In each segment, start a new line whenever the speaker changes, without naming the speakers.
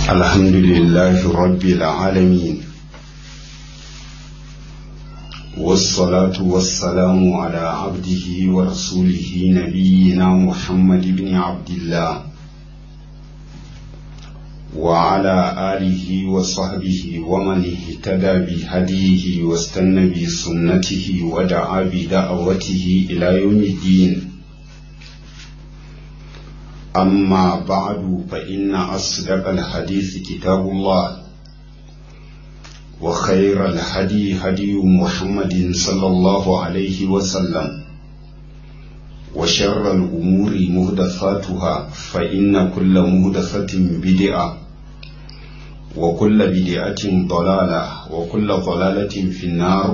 الحمد لله رب العالمين والصلاة والسلام على عبده ورسوله نبينا محمد بن عبد الله وعلى آله وصحبه ومن اهتدى بهديه واستنى بسنته ودعا بدعوته إلى يوم الدين أما بعد فإن أصدق الحديث كتاب الله وخير الهدي هدي محمد صلى الله عليه وسلم وشر الأمور مهدثاتها فإن كل مهدثة بدعة وكل بدعة ضلالة وكل ضلالة في النار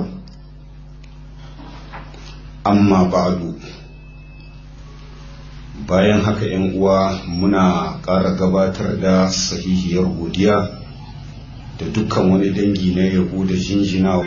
أما بعد bayan haka ‘yan uwa muna ƙara gabatar da sahihiyar godiya da dukkan wani dangi na yabo da jinjina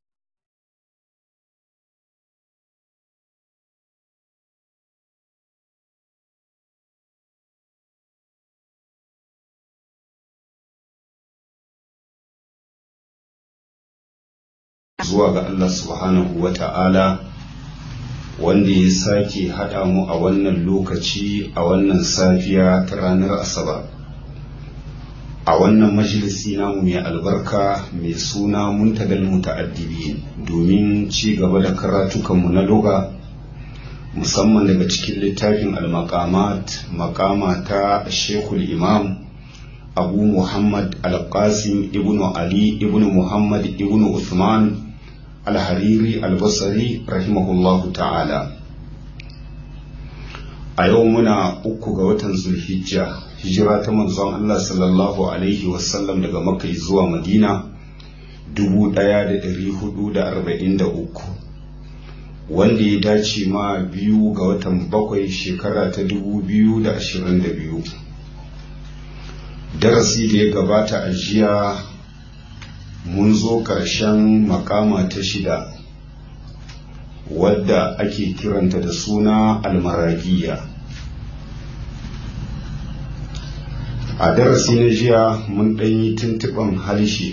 zuwa ga Allah subhanahu wa ta'ala wanda ya sake haɗa mu a wannan lokaci a wannan safiya ta ranar asabar a wannan majalisi namu mai albarka mai suna muntagal muta'addibi domin ci gaba da karatukanmu na loga musamman daga cikin littafin al-maqamat maqama ta shekul imam abu muhammad al-qasim ibnu ali ibnu muhammad ibnu uthman alhariri albasari rahimahullahu ta'ala a yau muna uku ga watan zulhijja hijira ta manzon Allah sallallahu alaihi wasallam daga makka zuwa madina 1443 wanda ya dace ma biyu ga watan bakwai shekara ta 2022 darasi da ya gabata a jiya mun zo ƙarshen makama ta shida wadda ake kiranta da suna almaragiya a darasi na jiya mun ɗanyi tuntuɓan harshe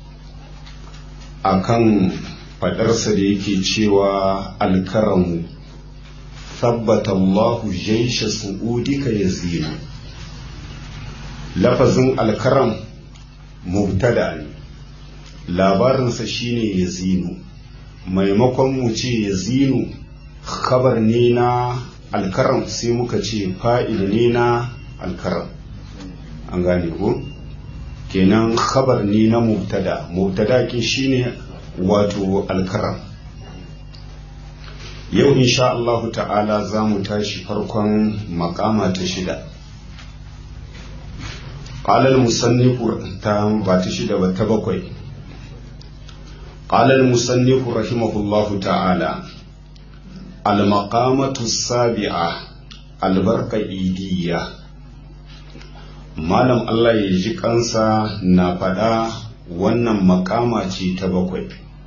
a kan faɗarsa da yake cewa alkaramu tabbata Allahu jaisha su'udika ya zina lafazin alkaram mubtada ne labarinsa shine yazinu maimakon mu ce yazinu khabar ne na alkaram sai muka ce fa'il ne na alkaram an gane ko kenan khabar ne na mubtada mubtada ke shine wato alkaram yau insha Allah ta'ala za mu tashi farkon makama ta shida قال المصنف ta ba ta shida ba ta bakwai قال المصنف رحمه الله تعالى المقامة السابعة البركة إيدية malam Allah ya ji kansa na faɗa wannan makama ce ta bakwai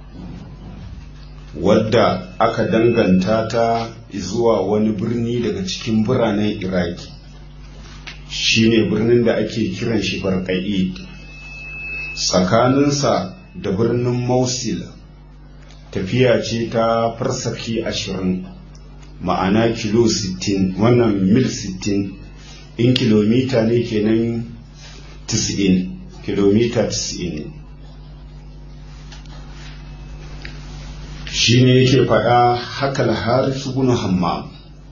wadda aka danganta ta zuwa wani birni daga cikin biranen iraki shine birnin da ake kiran shi barka'i tsakaninsa da birnin Mosul tafiya ce ta farsaki ashirin ma'ana kilo sittin wannan mil sittin in kilomita ne kenan tis'in kilomita tis'in shi ne yake faɗa haka alharis ibn hammam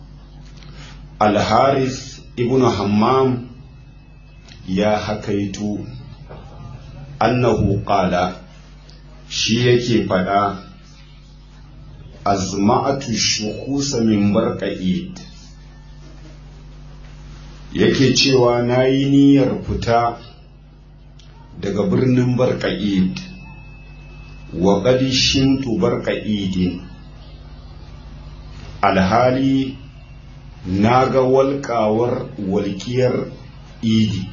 alharis ibn hammam ya hakaitu annahu qala shi yake faɗa azma'atu shukusa min barqa'id yake cewa na yi niyyar fita daga birnin barqa'id wa qad shintu barqa'idin alhali na ga walƙawar walƙiyar idi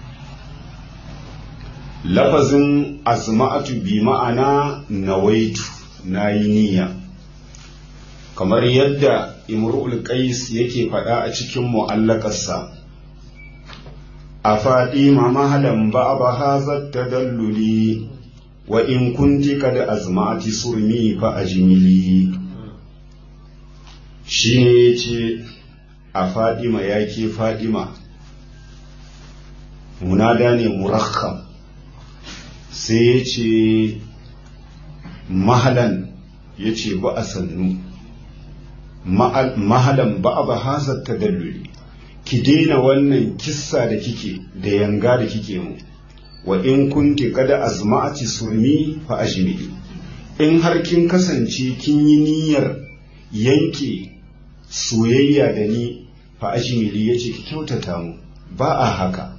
lafazin azma'atu bi ma'ana nawaitu na yi niyya kamar yadda imru'ul qais yake faɗa a cikin mu'allakarsa أفاطم مهلا بعض هذا التدلل وإن كنت قد أزمعت سرمي فأجملي شيني a fadima ya ke fadima munada ne murakkam sai ya ce mahalan ya ce ba a sannu mahalan ba a ba hasar ta dalluli ki daina wannan kissa da kike da yanga da kike mu wa in kunti kada azma'ati surmi fa ajmili in har kin kasance kin yi niyyar yanke soyayya da ni fa ajmili yace ki kyautata mu ba a haka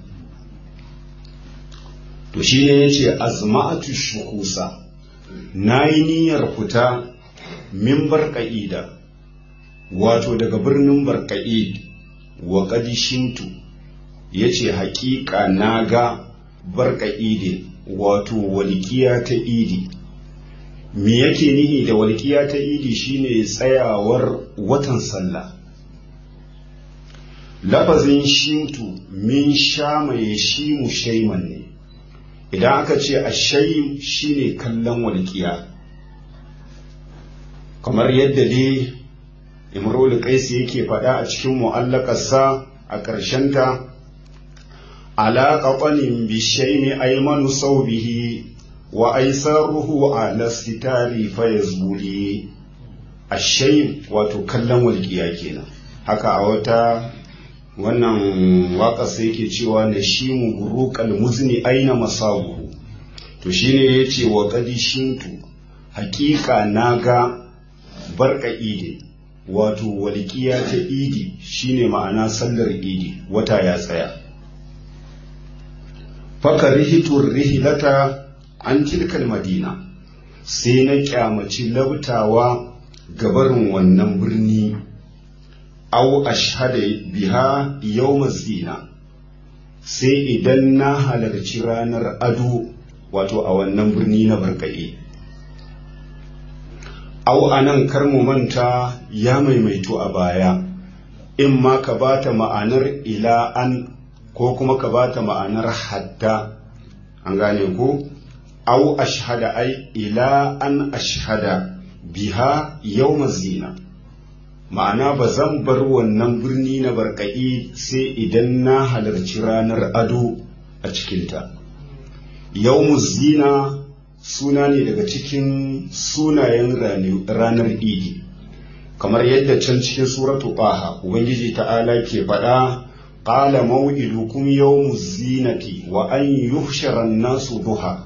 to shine yace azma'atu shukusa nayi niyyar fita min barqa'ida wato daga birnin barqa'id wa qadishintu yace haƙiƙa naga barqa'ide wato walƙiya ta idi me yake nihi da walƙiya ta idi shine tsayawar watan sallah lafazin shimtu min shama ya shimu shaiman ne idan aka ce a shaim shine kallon walƙiya kamar yadda dai imrul qaisi yake faɗa a cikin mu'allakarsa a ƙarshenta ala qatanin bishaimi aymanu saubihi wa aisaruhu ala sitari fayazbuli ashaim wato kallon walƙiya kenan haka a wata wannan waka sai yake cewa na shi mu buruƙal muzni aina masabuhu to shine yace wa qadishintu haƙiƙa naga barka idi wato walƙiya ta idi shine ma'ana sallar idi wata ya tsaya fakarihitur rihilata an tilkal madina sai na kyamaci labtawa gabarin wannan birni au ashhada biha yawm zina sai idan na halarci ranar ado wato a wannan birni na barka'i au anan kar mu manta ya maimaito a baya in ma ka bata ma'anar ila an ko kuma ka bata ma'anar hatta an gane ko au ashhada ai ila an ashhada biha yawm zina ma'ana ba zan bar wannan birni na barka'i sai idan na halarci ranar ado a cikinta yawm zina suna ne daga cikin sunayen ranar idi kamar yadda can cikin suratu ɓaha ubangiji ta'ala ke faɗa ƙala maw'idukum yawmu zinati wa an yuhshara nasu duha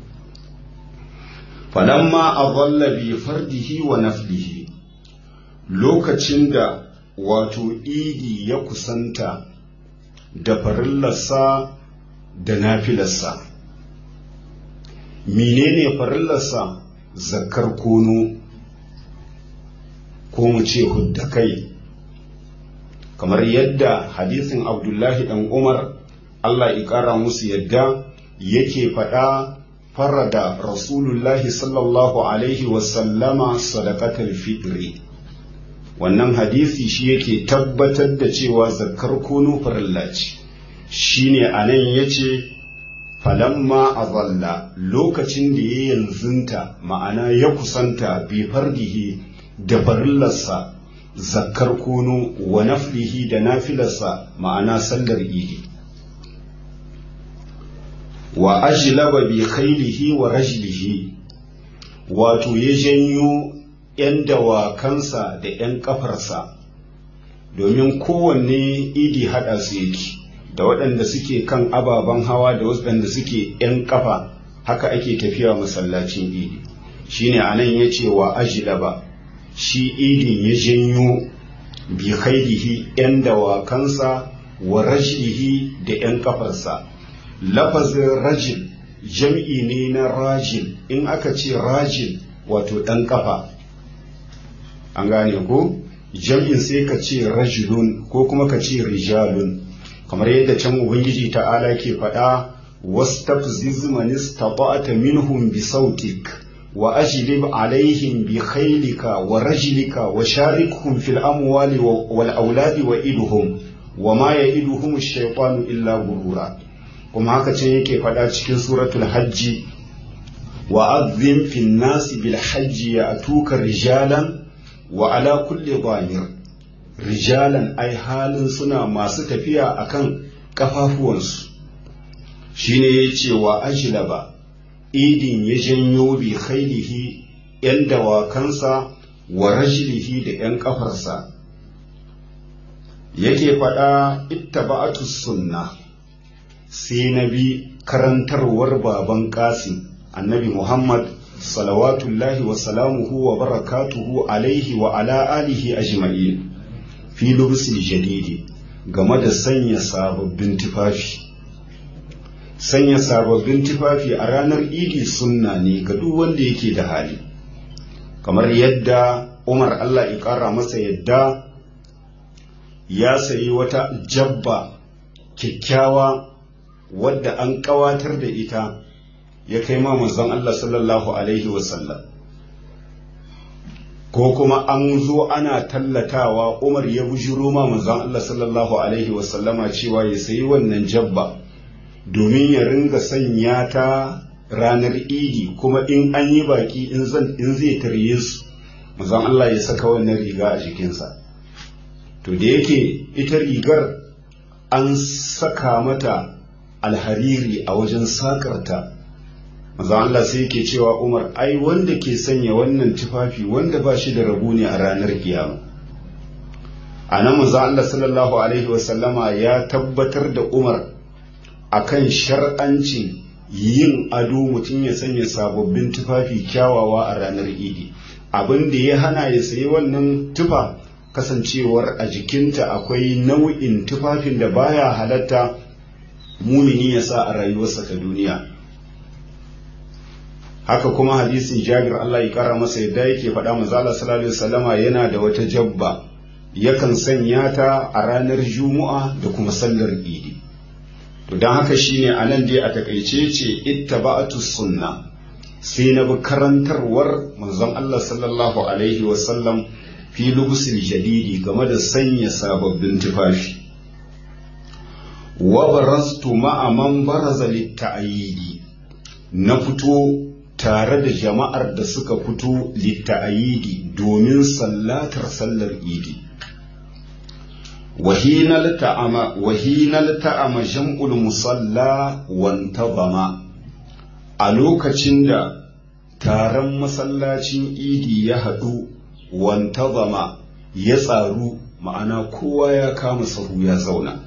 falamma adalla bi fardihi wa naflihi lokacin da wato idi ya kusanta da farillarsa da nafilarsa menene farillarsa zakar kono ko mu ce hudda kai kamar yadda hadisin abdullahi dan umar allah ya ƙara musu yadda yake faɗa farada rasulullahi sallallahu alaihi wasallama sadaqatul fitri wannan hadisi shi yake tabbatar da cewa zakar kono farilla ce shine anan yace falamma azalla lokacin da ya yanzunta ma'ana ya kusanta bi fardihi da farillarsa zakkar kono wa naflihi da nafilarsa ma'ana sallar idi wa ajlaba bi khailihi wa rajlihi wato ya janyo 'yan dawakansa da 'yan kafarsa domin kowanne idi haɗa su yake da waɗanda suke kan ababen hawa da waɗanda suke 'yan kafa haka ake tafiya masallacin idi shine anan ya ce wa ajlaba shi idin ya janyo bi khairihi 'yan dawakansa wa rajlihi da 'yan kafarsa lafazin rajil jam'i ne na rajil in aka ce rajil wato ɗan kafa an gane ko jam'in sai ka ce rajulun ko kuma ka ce rijalun kamar yadda can ubangiji ta'ala ke faɗa wastafziz man istata'ta minhum bi sautik wa ajlib alaihim bi khaylika wa rajlika wa sharikhum fil amwali wal auladi wa idhum wa ma ya'iduhum ash-shaytanu illa gurura kuma haka can yake faɗa cikin suratul hajji wa azzim fin nasi bil hajji ya atuka rijalan wa ala kulli dhamir rijalan ai halin suna masu tafiya akan kafafuwansu shine yace wa ajlaba idin ya janyo bi khailihi yan dawakansa wa rajlihi da yan kafarsa yake faɗa ittaba'atu sunna sai na bi karantarwar baban qasim annabi muhammad salawatullahi wa salamuhu wa barakatuhu alaihi wa ala alihi ajma'in fi lubsil jadidi game da sanya sababbin tufafi sanya sababbin tufafi a ranar idi sunna ne ga duk wanda yake da hali kamar yadda umar allah ya ƙara masa yadda ya sayi wata jabba kyakkyawa wadda an ƙawatar da ita ya kai ma manzon Allah sallallahu alaihi wasallam ko kuma an zo ana tallatawa Umar ya bujiro ma manzon Allah sallallahu alaihi wasallama cewa ya sayi wannan jabba domin ya ringa sanya ta ranar idi kuma in an yi baki in zai tarye su manzon Allah ya saka wannan riga a jikinsa to da yake ita rigar an saka mata alhariri a wajen sakarta maza Allah sai yake cewa Umar ai wanda ke sanya wannan tufafi wanda ba shi da rabu ne a ranar kiyama a nan maza Allah sallallahu alaihi wasallama ya tabbatar da Umar akan shar'ancin yin ado mutum ya sanya sababbin tufafi kyawawa a ranar idi abin da ya hana ya sayi wannan tufa kasancewar a jikinta akwai nau'in tufafin da baya halatta mumini ya sa a rayuwarsa ta duniya haka kuma hadisin jabir Allah ya kara masa yadda yake faɗa manzala sallallahu alaihi wasallama yana da wata jabba yakan sanya ta a ranar juma'a da kuma sallar idi to dan haka shine anan dai a takaice ce ittaba'atu sunna sai na bi karantarwar manzon Allah sallallahu alaihi wasallam fi lubusil jadidi game da sanya sababbin tufafi wa barastu ma'a man baraza litta'ayidi na fito tare da jama'ar da suka fito litta'ayidi domin sallatar sallar idi wahinal ta'ama wahinal ta'ama jam'ul musalla wantazama a lokacin da taron masallacin idi ya haɗu wantazama ya tsaru ma'ana kowa ya kama sahu ya zauna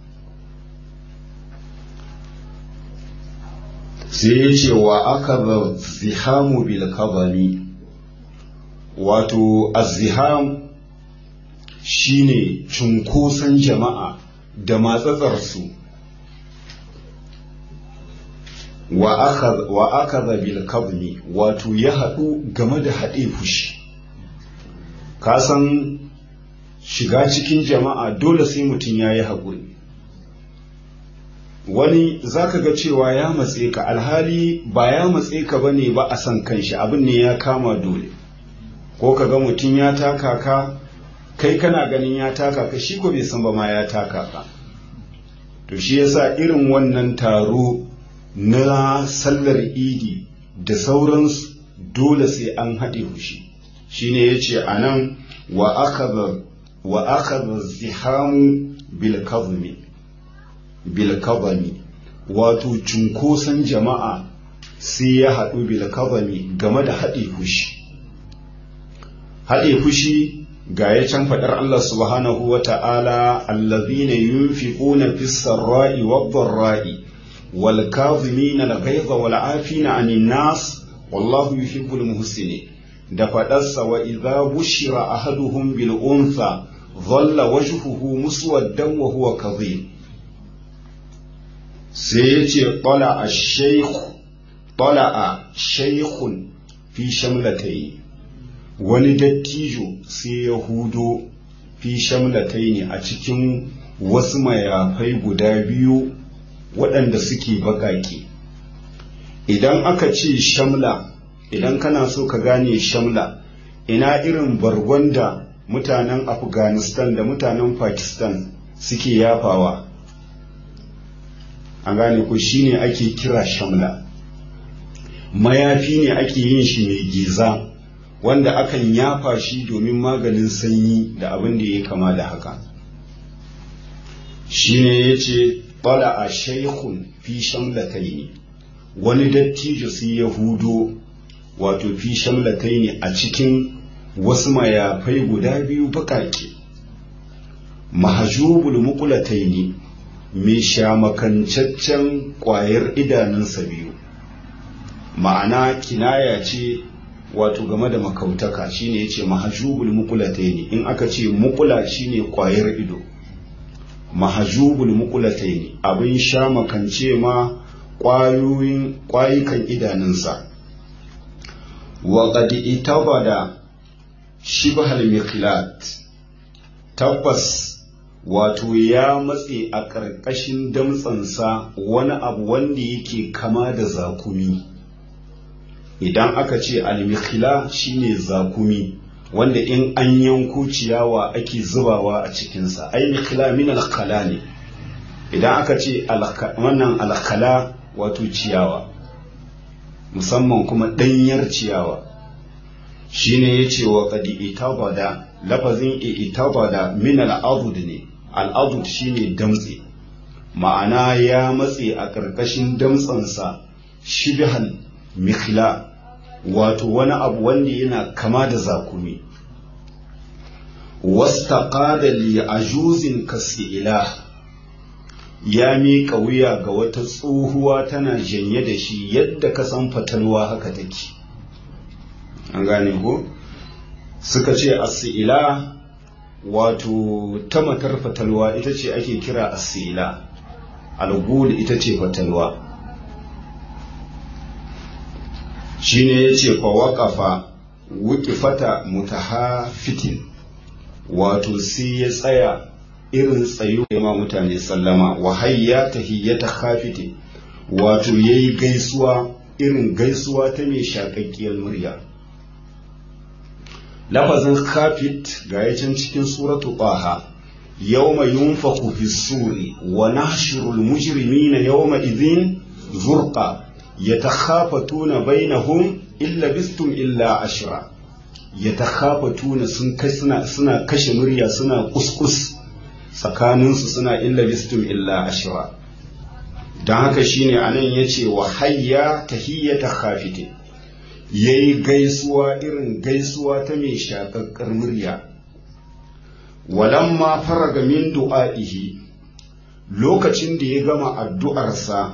sai ya ce wa aka zihamu bil kabani wato aziham shine cunkoson jama'a da matsatsarsu wa aka bil kabni wato ya haɗu game da haɗe fushi kasan shiga cikin jama'a dole sai mutum ya yi haƙuri wani zaka ga cewa ya matse ka alhali ba ya matse ka bane ba a san kanshi abin ne ya kama dole ko ka ga mutum ya taka ka kai kana ganin ya taka ka shi ko bai san ba ma ya taka ka to shi yasa irin wannan taro na sallar idi da sauransu dole sai an haɗe fushi shine yace anan wa akhadha wa akhadha zihamu bil kadhmi bilkabami wato cunkoson jama'a sai ya haɗu bilkabami game da haɗe fushi haɗe fushi ga ya can faɗar Allah subhanahu wa ta'ala allazina yunfiquna fis sarra'i wad dharra'i wal kadhimina al ghayza wal 'afina 'anil nas wallahu yuhibbul muhsinin da faɗarsa wa idza bushira ahaduhum bil untha dhalla wajhuhu muswaddan wa huwa kadhib sai ya ce ɗala a shaikhun fi shamlatai wani dattijo sai ya hudo fi shamlatai ne a cikin wasu mayafai guda biyu waɗanda suke baƙaƙe idan aka ce shamla idan kana so ka gane shamla ina irin bargon da mutanen afghanistan da mutanen pakistan suke yafawa an gane ku shine ake kira shamla mayafi ne ake yin shi mai giza wanda akan yafa shi domin maganin sanyi da abin da ya kama da haka shine ya ce bala a shaikun fi shamlatai ne wani dattijo sai ya hudo wato fi shamlatai ne a cikin wasu mayafai guda biyu bakake mahajubul mukulatai ne mai shamakancaccen ƙwayar idanunsa biyu ma'ana kinaya ce wato game da makautaka shine yace mahajubul muqulataini in aka ce muqula shine kwayar ido mahajubul muqulataini abin sha makance ma kwayoyin kwayukan idanunsa wa qad itabada shibhal miqlat tabbas wato ya matse a ƙarƙashin damtsansa wani abu wanda yake kama da zakumi idan aka ce almikhila shine zakumi wanda in an yanko ciyawa ake zubawa a cikinsa ai mikhila min alkhala ne idan aka ce wannan alkhala wato ciyawa musamman kuma ɗanyar ciyawa shine ya ce wa qad itabada lafazin itabada min al'adud ne al'adud shine damtse ma'ana ya matse a ƙarƙashin damtsansa shibhan mikhla wato wani abu wanda yana kama da zakumi wastaqada li ajuzin kasi'ila ya miƙa wuya ga wata tsohuwa tana janye da shi yadda ka san fatalwa haka take an gane ko suka ce asila wato ta matar fatalwa ita ce ake kira asila algul ita ce fatalwa shine ya ce fa waƙafa wukifata mutahafitin wato sai ya tsaya irin tsayo ya ma mutane sallama wa hayya tahiyyata khafiti wato yayi gaisuwa irin gaisuwa ta mai shakakkiyar murya lafazin khafit ga yacin cikin suratu taha yawma yunfaku fi suri wa nahshuru al-mujrimina yawma idhin zurqa yatakhafatuna bainahum illa bistum illa ashra yatakhafatuna sun kai suna suna kashe murya suna kuskus tsakaninsu suna illa bistum illa ashra don haka shine anan yace wa hayya tahiyyata khafite yayi gaisuwa irin gaisuwa ta mai shakakkar murya walamma faraga min du'a'ihi lokacin da ya gama addu'arsa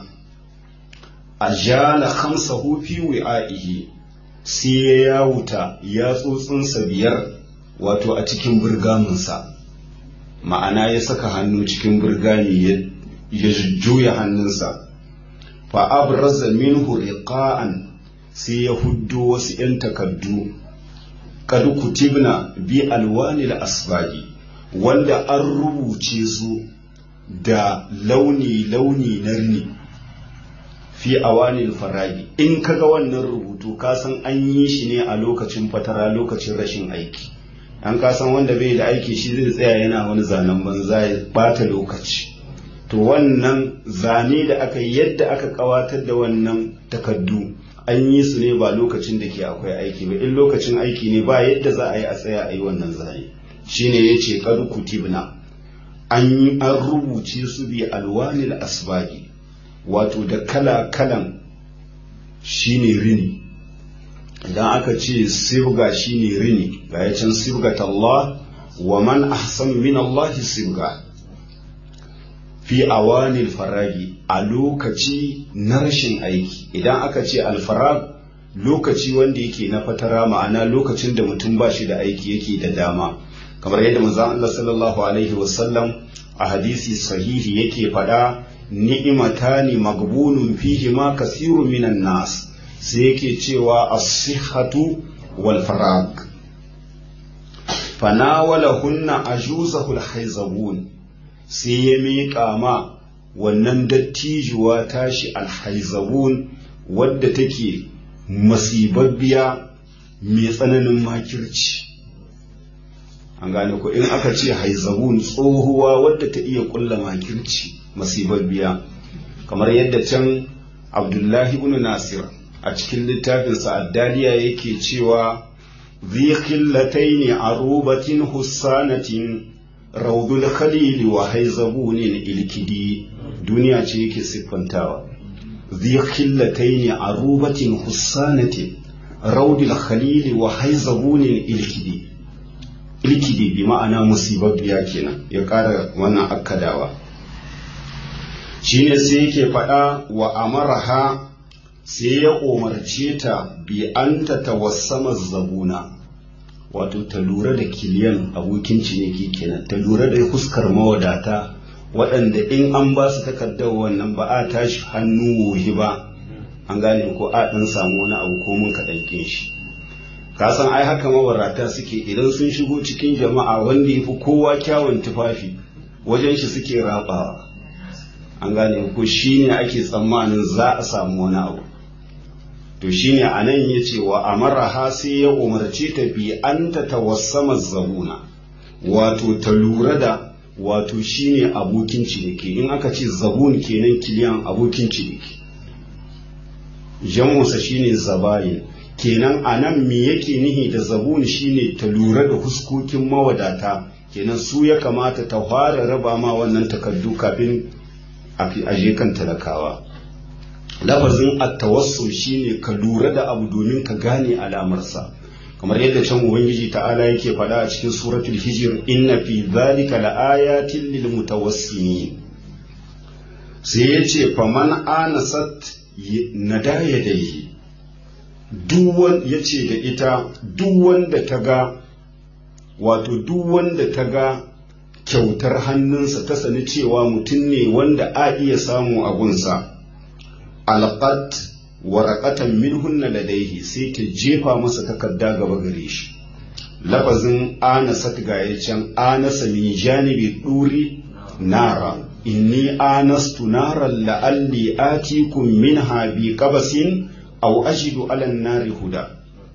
ajala khamsahu fi wi'a'ihi sai ya yawuta yatsotsinsa biyar wato a cikin burgaminsa ma'ana ya saka hannu cikin burgami ya juya hannunsa fa abraza minhu riqa'an sai ya huddo wasu 'yan takaddu kad kutibna bi alwanil asbagi wanda an rubuce su da launi-launi na rini fi awanil faragi in kaga wannan rubutu ka san an yi shi ne a lokacin fatara lokacin rashin aiki an ka san wanda bai da aiki shi zai tsaya yana wani zanen banza ya bata lokaci to wannan zane da aka yi yadda aka kawatar da wannan takaddu an yi su ne ba lokacin da ke akwai aiki ba in lokacin aiki ne ba yadda za a yi a tsaya a yi wannan zane shine ya ce kadu kutibna an yi an rubuce su bi alwanil asbagi wato da kala-kalan shine rini idan aka ce sibga shine rini ga ya can sibgat Allah wa man ahsanu min Allah sibga fi awanil faragi a lokaci na rashin aiki idan aka ce alfarag lokaci wanda yake na fatara ma'ana lokacin da mutum ba shi da aiki yake da dama kamar yadda manzon Allah sallallahu alaihi wasallam a hadisi sahihi yake faɗa ni'imatani magbunun fihi ma kasirun minan nas sai yake cewa as-sihhatu wal farag fanawalahunna ajuzahul haizabun sai ya miƙa ma wannan dattijuwa tashi alhaizabun wadda take masibabbiya mai tsananin makirci an gane ko in aka ce haizabun tsohuwa wadda ta iya kulla makirci masibabbiya kamar yadda can abdullahi ibn nasir a cikin littafinsa addaliya yake cewa ذي خلتين عروبة حسانة روض الخليل وهيزبون الكدي دنيا تيكي سفنتاوا ذي خلتين عروبة حسانة روض الخليل وهيزبون الكدي ilkidi bi ma'ana musibabbiya kenan ya ƙara wannan akkadawa shine sai yake faɗa wa amaraha sai ya umarce ta bi an ta tawassama zabuna wato ta lura da kiliyan abokin ciniki kenan ta lura da fuskar mawadata waɗanda in an ba su takardar wannan ba a tashi hannu wohi ba an gane ko a ɗan samu wani abu ko mun kaɗan shi ka san ai haka mabarata suke idan sun shigo cikin jama'a wanda ya fi kowa kyawun tufafi wajen shi suke rabawa an gane ko shi ne ake tsammanin za a samu wani abu to shine a nan ya ce wa amaraha sai ya umarci ta bi an ta tawassama zabuna wato ta lura da wato shine abokin ciniki in aka ce zabun kenan kiliyan abokin ciniki jamusa shine zabayin kenan a nan me yake nihi da zabun shine ta lura da huskokin mawadata kenan su ya kamata ta fara raba ma wannan takardu kafin a je kan talakawa lafazin attawassul shine ka lura da abu domin ka gane alamarsa kamar yadda can ubangiji ta'ala yake faɗa a cikin suratul hijr inna fi dhalika laayatin lil mutawassimin sai yace faman anasat nadaya daihi duk yace da ita duk wanda ta ga wato duk wanda ta ga kyautar hannunsa ta sani cewa mutum ne wanda a iya samu a gunsa alqat waraqatan minhunna ladaihi sai ta jefa masa takarda gaba gare shi lafazin anasat ga can anasa min janibi duri nara inni anastu naran la'alli atikum minha bi qabasin aw ajidu ala nari huda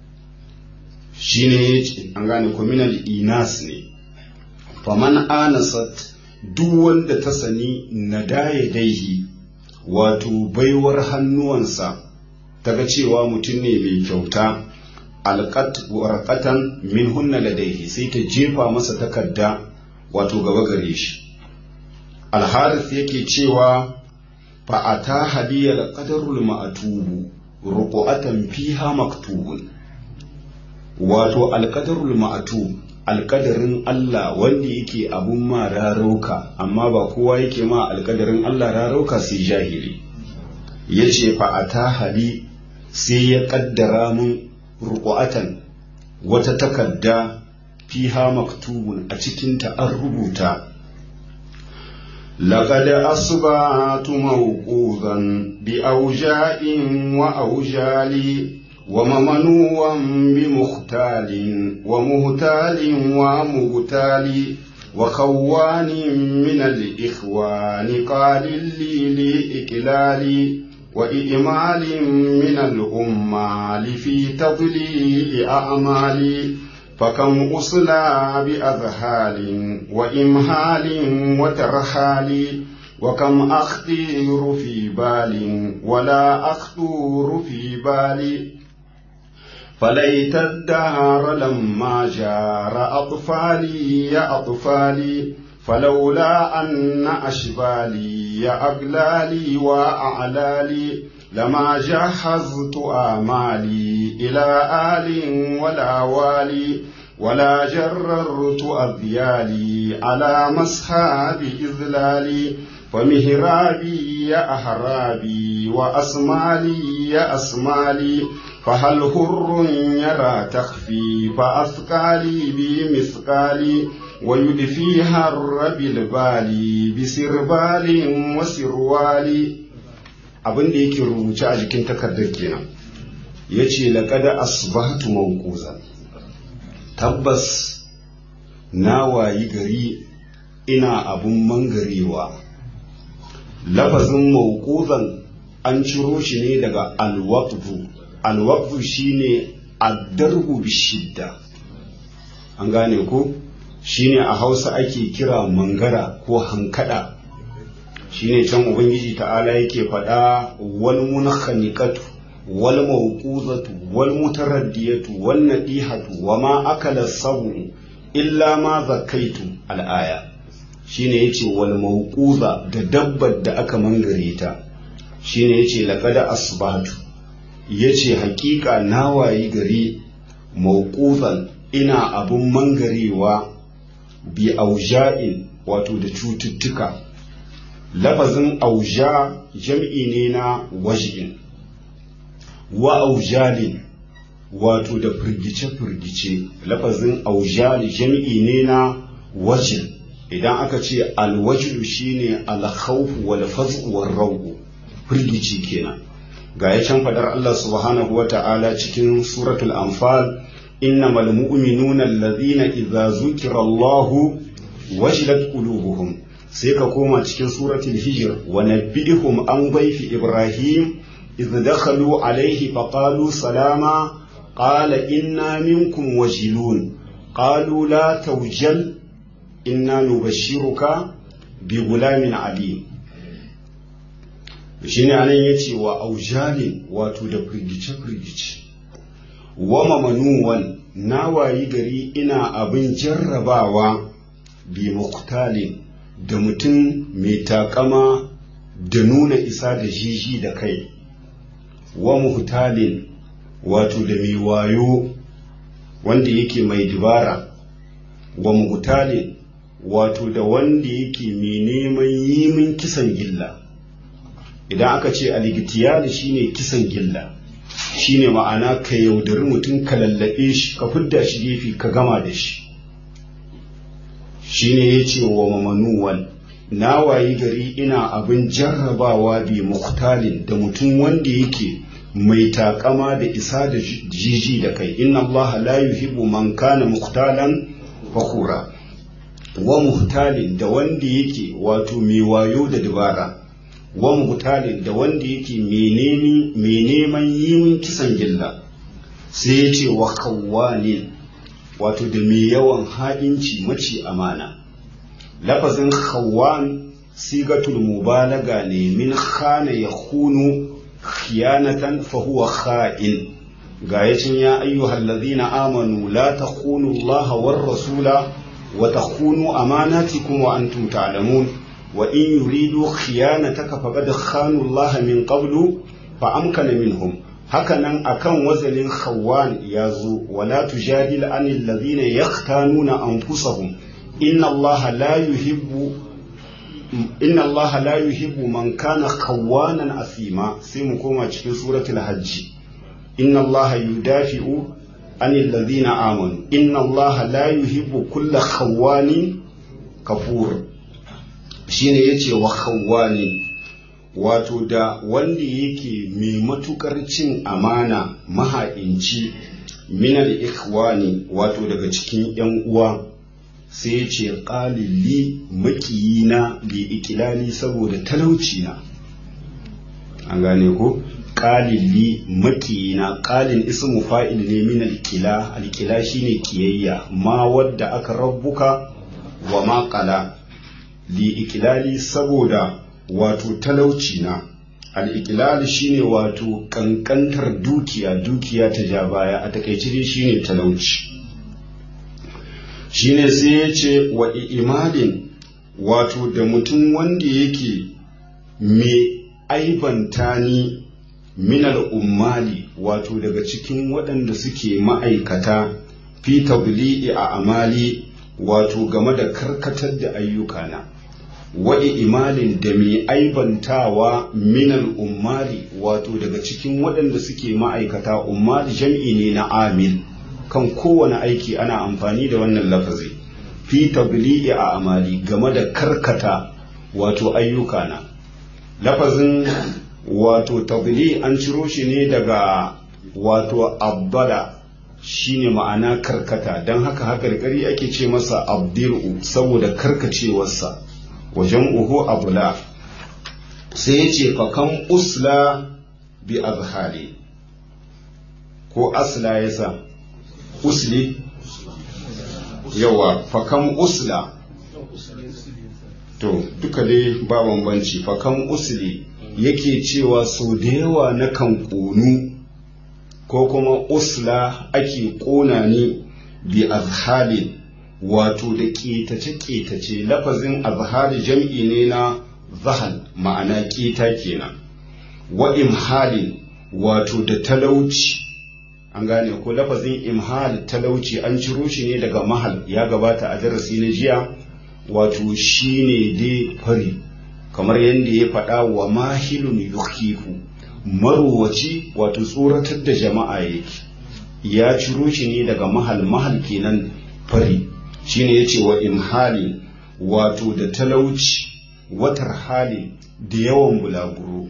shine yace an gane ko minal inas ne faman anasat duk wanda ta sani nadaya daihi wato baiwar hannuwansa ta ga cewa mutum ne mai kyauta alƙat warqatan min hunna ladaihi sai ta jefa masa takarda wato gaba gare shi alharis yake cewa fa ata hadiyal qadarul ma'tubu ruqatan fiha maktubun wato alqadarul ma'tub alkadarin Allah wanda yake abun ma rarauka amma ba kowa yake ma alkadarin Allah rarauka sai jahili ya ce fa'ata hali sai ya kaddara mun ruku'atan wata takarda fiha maktubun a cikinta an rubuta لقد أصبحت موقوظا بأوجاء وأوجال وممنوعا بمختال ومهتال ومغتال وخوان من الإخوان قال لي لإكلال وإئمال من الأمال في تضليل أعمالي فكم أصلى بأذهال وإمهال وترحال وكم أخطير في بال ولا أخطور في بالي فليت الدهر لما جار أطفالي يا أطفالي فلولا أن أشبالي يا أقلالي وأعلالي لما جهزت آمالي إلى آل ولا والي ولا جررت أذيالي على مسحاب إذلالي فمهرابي يا أهرابي وأسمالي يا أسمالي فهل هر يرى تخفي فأثقالي بمثقالي ويدفي هر بالبالي بسربال وسروالي abin da yake rubuce a jikin takardar kenan ya ce laƙada asbahatu mawquzan tabbas na wayi gari ina abun mangarewa lafazin mawquzan an ciro shi ne daga alwaqfu alwaqfu shine addarbu bishidda an gane ko shine a hausa ake kira mangara ko hankada shine can ubangiji ta'ala yake faɗa wal munkhaniqatu wal mawquzatu wal mutaraddiyatu wan nadihatu wama akala sabu illa ma zakaitu al-aya shine yace wal mawquza da dabbar da aka mangare ta shine yace laqad asbahtu yace hakika nawayi gari mawquzan ina abun mangarewa bi auja'in wato da cututtuka lafazin auja jam'i ne na waj'in wa aujalin wato da firgice-firgice lafazin aujali jam'i ne na wajin idan aka ce alwajilu shine alkhawfu wal faz'u war raw'u firgici kenan ga ya can fadar Allah subhanahu wa ta'ala cikin suratul anfal innamal mu'minuna alladhina idza zukira Allahu wajilat qulubuhum sai ka koma cikin suratul hijr wa nabbihum an dhayfi ibrahim idh dakhalu alayhi faqalu salama qala inna minkum wajilun qalu la tawjal inna nubashshiruka bi gulamin alim shine anan yace wa aujalin wato da firgice firgice wa mamanuwan na wayi gari ina abin jarrabawa bi muktalin da mutum mai takama da nuna isa da jiji da kai wa muhtalin wato da mai wayo wanda yake mai dubara wa muhtalin wato da wanda yake mai neman yi min kisan gilla idan aka ce aligitiyali shine kisan gilla shine ma'ana ka yaudari mutum ka lallabe shi ka fidda shi gefe ka gama da shi shine ya ce wa mamanuwan na wayi gari ina abin jarrabawa bi muktalin da mutum wanda yake mai takama da isa da jiji da kai inna Allah la yuhibbu man kana muktalan fakura wa muhtalin da wanda yake wato mai wayo da dabara wa muhtalin da wanda yake mai neman yin kisan gilla sai ya ce wa kawwanin wato da mai yawan ha'inci mace amana lafazin khawwan sigatul mubalaga ne min khana ya khunu khiyanatan fa huwa kha'in ga yacin ya ayyuhal ladhina amanu la takhunu allaha war rasula wa takhunu amanatikum wa antum ta'lamun wa in yuridu khiyanataka faqad khanu allaha min qablu fa amkana minhum hakanan akan wazanin khawwan ya zo wala tujadil anil ladhina yahtanuna anfusahum inna allaha la yuhibbu inna allaha la yuhibbu man kana khawwanan asima sai mu koma cikin suratul hajj inna allaha yudafi'u anil ladhina amanu inna allaha la yuhibbu kulla khawwanin kafur shine yace wa khawwanin wato da wanda yake mai matukar cin amana maha'inci minal ikhwani wato daga cikin yan uwa sai ya ce ƙalili makiyina bi ikilali saboda talauci na an gane ko ƙalili makiyina ƙalin ismu fa'il ne min alƙila alƙila shine kiyayya ma wadda aka rabbuka wa ma ƙala li ikilali saboda wato talauci na al'ikilal shine wato kankantar dukiya dukiya ta ja baya a takaice dai shine talauci shine sai ya ce wa imalin wato da mutum wanda yake mai aibanta ni minal ummali wato daga cikin waɗanda suke ma'aikata fi tabli'i a amali wato game da karkatar da ayyukana wa'i imalin da mai aibantawa minal ummali wato daga cikin waɗanda suke ma'aikata ummali jam'i ne na amil kan kowane aiki ana amfani da wannan lafazi fi tabli'i a amali game da karkata wato ayyukana lafazin wato tabli an ciro shi ne daga wato abbada shine ma'ana karkata don haka haka da ake ce masa abdiru saboda karkacewarsa wajen uhu abula sai ya ce fakan usla bi azhari ko asla ya sa usli yawa fakan usla to duka dai ba bambanci fakan usli yake cewa sau da yawa na kan ƙonu ko kuma usla ake ƙona ni bi azhalin wato da ƙetace-ƙetace lafazin azhali jam'i ne na zahal ma'ana ƙeta kenan wa imhalin wato da talauci an gane ko lafazin imhal talauci an ciro shi ne daga mahal ya gabata a darasi na jiya wato shine dai fari kamar yadda ya faɗa wa mahilun yukifu marowaci wato tsoratar da jama'a yake ya ciro shi ne daga mahal mahal kenan fari shine ya ce wa imhali wato da talauci watar hali da yawan bulaguro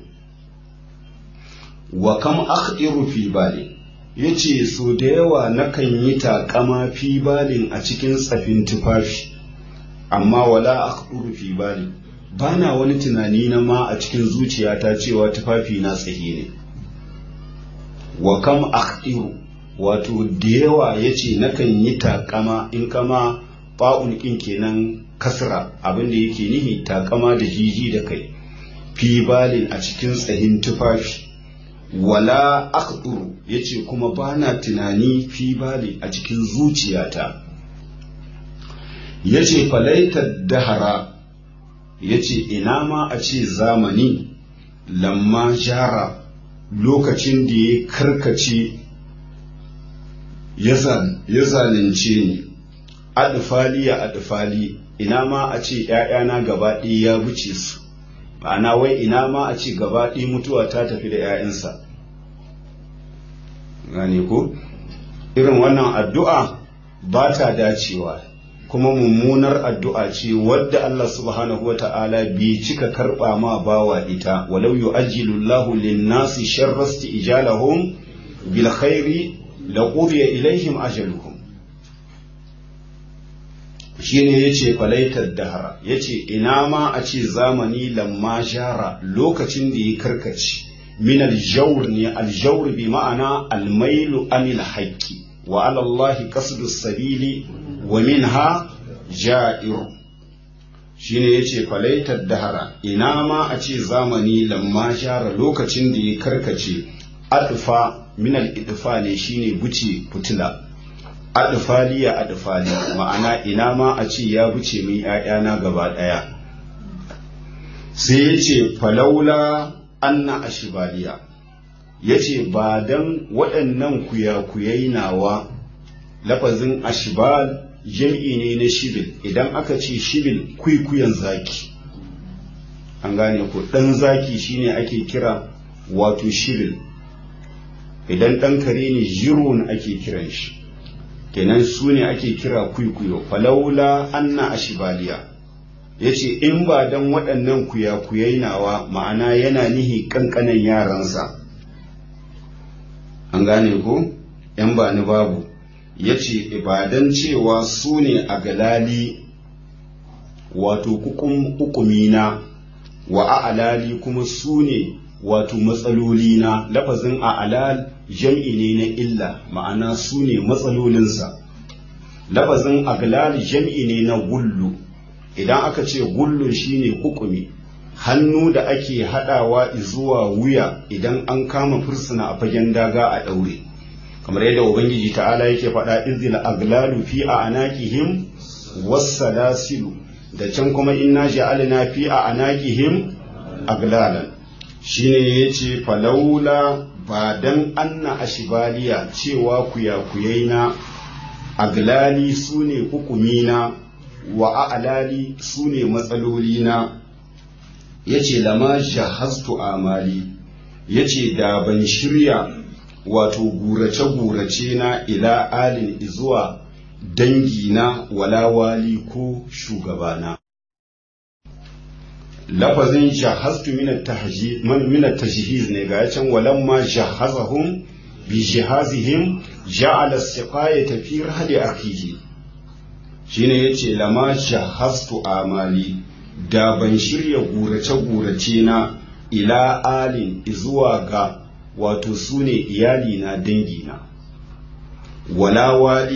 wa kam akhdiru fi bali yace so da yawa nakan yi takama fi balin a cikin tsafin tufafi amma wala akhdiru fi bali bana wani tunani na ma a cikin zuciyata cewa tufafi na tsaye ne wa kam akhdiru wato da yawa yace nakan yi takama in kama ba'un ɗin kenan kasra abin da yake nihi takama da jiji da kai fi balin a cikin tsahin tufafi wala aqdur yace kuma bana tunani fi bali a cikin zuciyata yace falaita dahara yace ina ma a ce zamani lamma jara lokacin da ya karkace ya zalunce ni adfali ya adfali ina ma a ce ‘ya'yana gaba ɗaya ya wuce su ma'ana wai ina ma a ce gaba ɗaya mutuwa ta tafi da ‘ya'yansa gane ko irin wannan addu'a ba ta dacewa kuma mummunar addu'a ce wadda Allah subhanahu wa ta'ala bai cika karɓa ma bawa ita walau yu'ajjilu Allahu lin-nasi sharrasti ijalahum bil khairi laqudiya ilaihim ajaluhum shine yace falaitar dahara yace ina ma a ce zamani lamma jara lokacin da ya karkace min aljawr ne aljawr bi ma'ana almailu anil haqqi wa ala allahi qasdu sabili wa minha ja'ir shine yace falaitar dahara ina ma a ce zamani lamma jara lokacin da ya karkace adfa min al-idfa ne shine buce fitila adfaliya adfali ma'ana ina ma a ce ya buce min ‘ya'yana gaba ɗaya sai ya ce falaula anna ashibaliya ya ce ba don waɗannan kuyakuyai nawa lafazin ashibal jam'i ne na shibil idan aka ce shibil kwikuyan zaki an gane ko ɗan zaki shine ake kira wato shibil idan ɗan kare ne jirun ake kiran shi kenan su ne ake kira kwikwiyo falaula anna ashibaliya ya ce in ba don waɗannan kuyakuyai nawa ma'ana yana nihi ƙanƙanan yaransa an gane ko ‘yan ba ni babu ya ce ibadan cewa su ne a galali wato hukumina wa a'alali kuma su ne wato matsalolina lafazin a'alal jam'i ne na illa ma'ana su ne matsalolinsa lafazin aglal jam'i ne na gullu idan aka ce gullu shine hukumi hannu da ake haɗawa zuwa wuya idan an kama fursuna a fagen daga a ɗaure kamar yadda ubangiji ta'ala yake faɗa izil aglalu fi a anakihim wassalasilu da can kuma inna ja'alna fi a anakihim aglalan shine yace falaula ba dan anna ashibaliya cewa kuyakuyai na aglali su ne hukumina wa a'lali su ne matsalolina ya ce lama jahastu amali ya ce da ban shirya wato gurace-gurace na ila alin zuwa dangina wala wali ko shugabana lafazin jahastu minat tajhiz ne ga can walamma jahazahum bi jihazihim ja'ala siqayata fi rahli akhihi shine yace lama jahastu amali da ban shirya gurace gurace na ila alin zuwa ga wato sune iyali na dangi na wala wali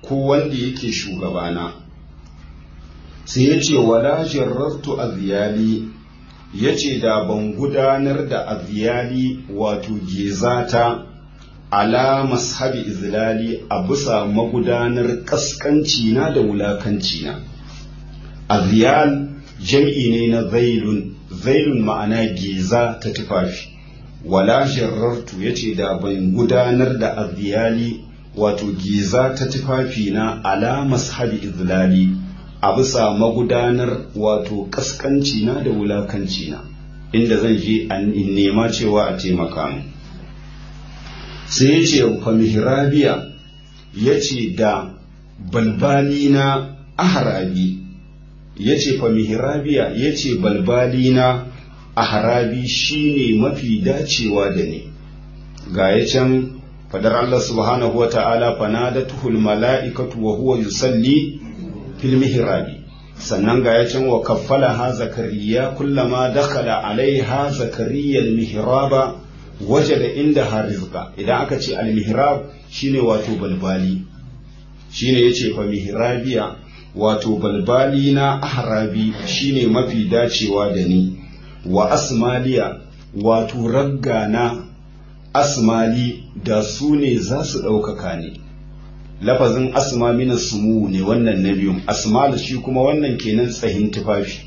ko wanda yake shugabana sai ya ce wala jarrartu aziyali ya ce da ban gudanar da aziyali wato gezata ala mashabi izlali a bisa magudanar kaskanci na da wulakanci na aziyal jam'i ne na zailun zailun ma'ana geza ta tufafi wala jarrartu ya ce da ban gudanar da aziyali wato geza ta tufafi na ala mashabi izlali a bisa magudanar wato kaskanci na da wulakanci na inda zan je in nema cewa a taimaka mu sai ya ce fa mihrabiya ya ce da balbali na aharabi ya ce fa mihrabiya ya ce balbali na aharabi shine mafi dacewa da ni ga ya can fadar Allah subhanahu wa ta'ala fanadatuhul mala'ikatu wa huwa yusalli fil mihrabi sannan ga ya can wa kaffala ha zakariya kullama dakhala alaiha zakariya al mihraba wajada inda ha rizqa idan aka ce al mihrab shine wato balbali shine yace fa mihrabiya wato balbali na ahrabi shine mafi dacewa da ni wa asmaliya wato raggana asmali da su ne za su ɗaukaka ne lafazin asma mina sumu ne wannan na biyun asmal shi kuma wannan kenan tsahin tufafi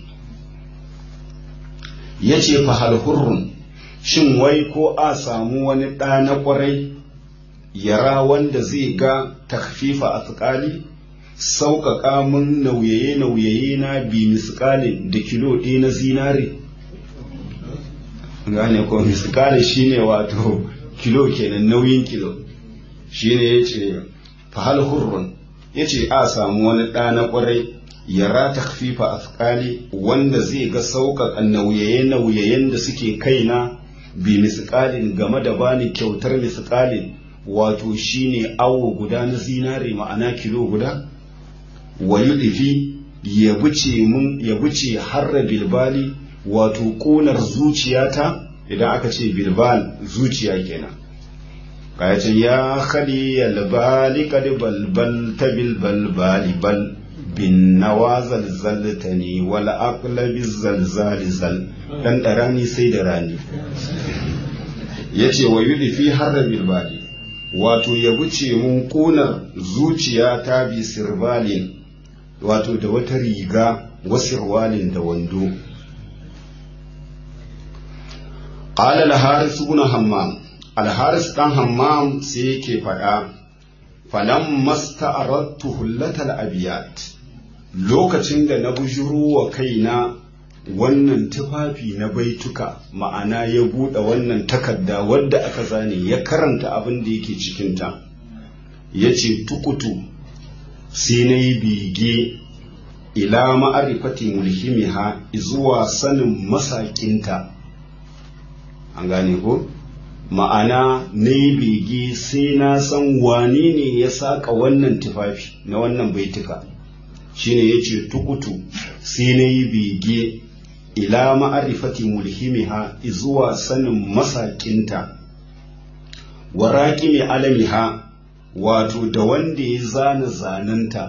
ya ce fahal hurrun shin wai ko a samu wani ɗa na ƙwarai yara wanda zai ga takfifa a tsakali sauƙaƙa mun nauyaye-nauyaye na bi misƙalin da kilo ɗaya na zinare gane ko misƙalin shine wato kilo kenan nauyin kilo shine ya ce fahal hurrun ya ce a samu wani ɗa na ƙwarai yara takfifa afkali wanda zai ga sauƙaƙa nauyaye-nauyayen da suke kaina bi misƙalin game da bani kyautar misƙalin wato shine awo guda na zinare ma'ana kilo guda wa yudifi ya buce mun ya buce harra bilbali wato ƙunar zuciyata idan aka ce bilbal zuciya kenan kayacin ya khali albali kad balbal ta bilbal bali bal bin nawa zalzaltani wal aqlabi zalzali zal dan da rani sai da rani yace wa yudi fi harra bilbali wato ya wuce mun kuna zuciya ta bi sirbalin wato da wata riga wasirwalin da wando qala al-haris ibn hammam alharis ɗan hammam sai yake faɗa falan masta arattu hullatal abiyat lokacin da na bujuro wa kaina wannan tufafi na baituka ma'ana ya buɗe wannan takarda wadda aka zane ya karanta abin da yake cikinta ya ce tukutu sai na yi bege ila ma'arifati mulhimiha zuwa sanin masakinta an gane ko? ma'ana na yi bege sai na san wane ne ya saƙa wannan tufafi na wannan baituka shine ya ce tukutu sai na yi bege ila ma'arifati mulhimiha zuwa sanin masakinta wa raƙimi alamiha wato da wanda ya zana zananta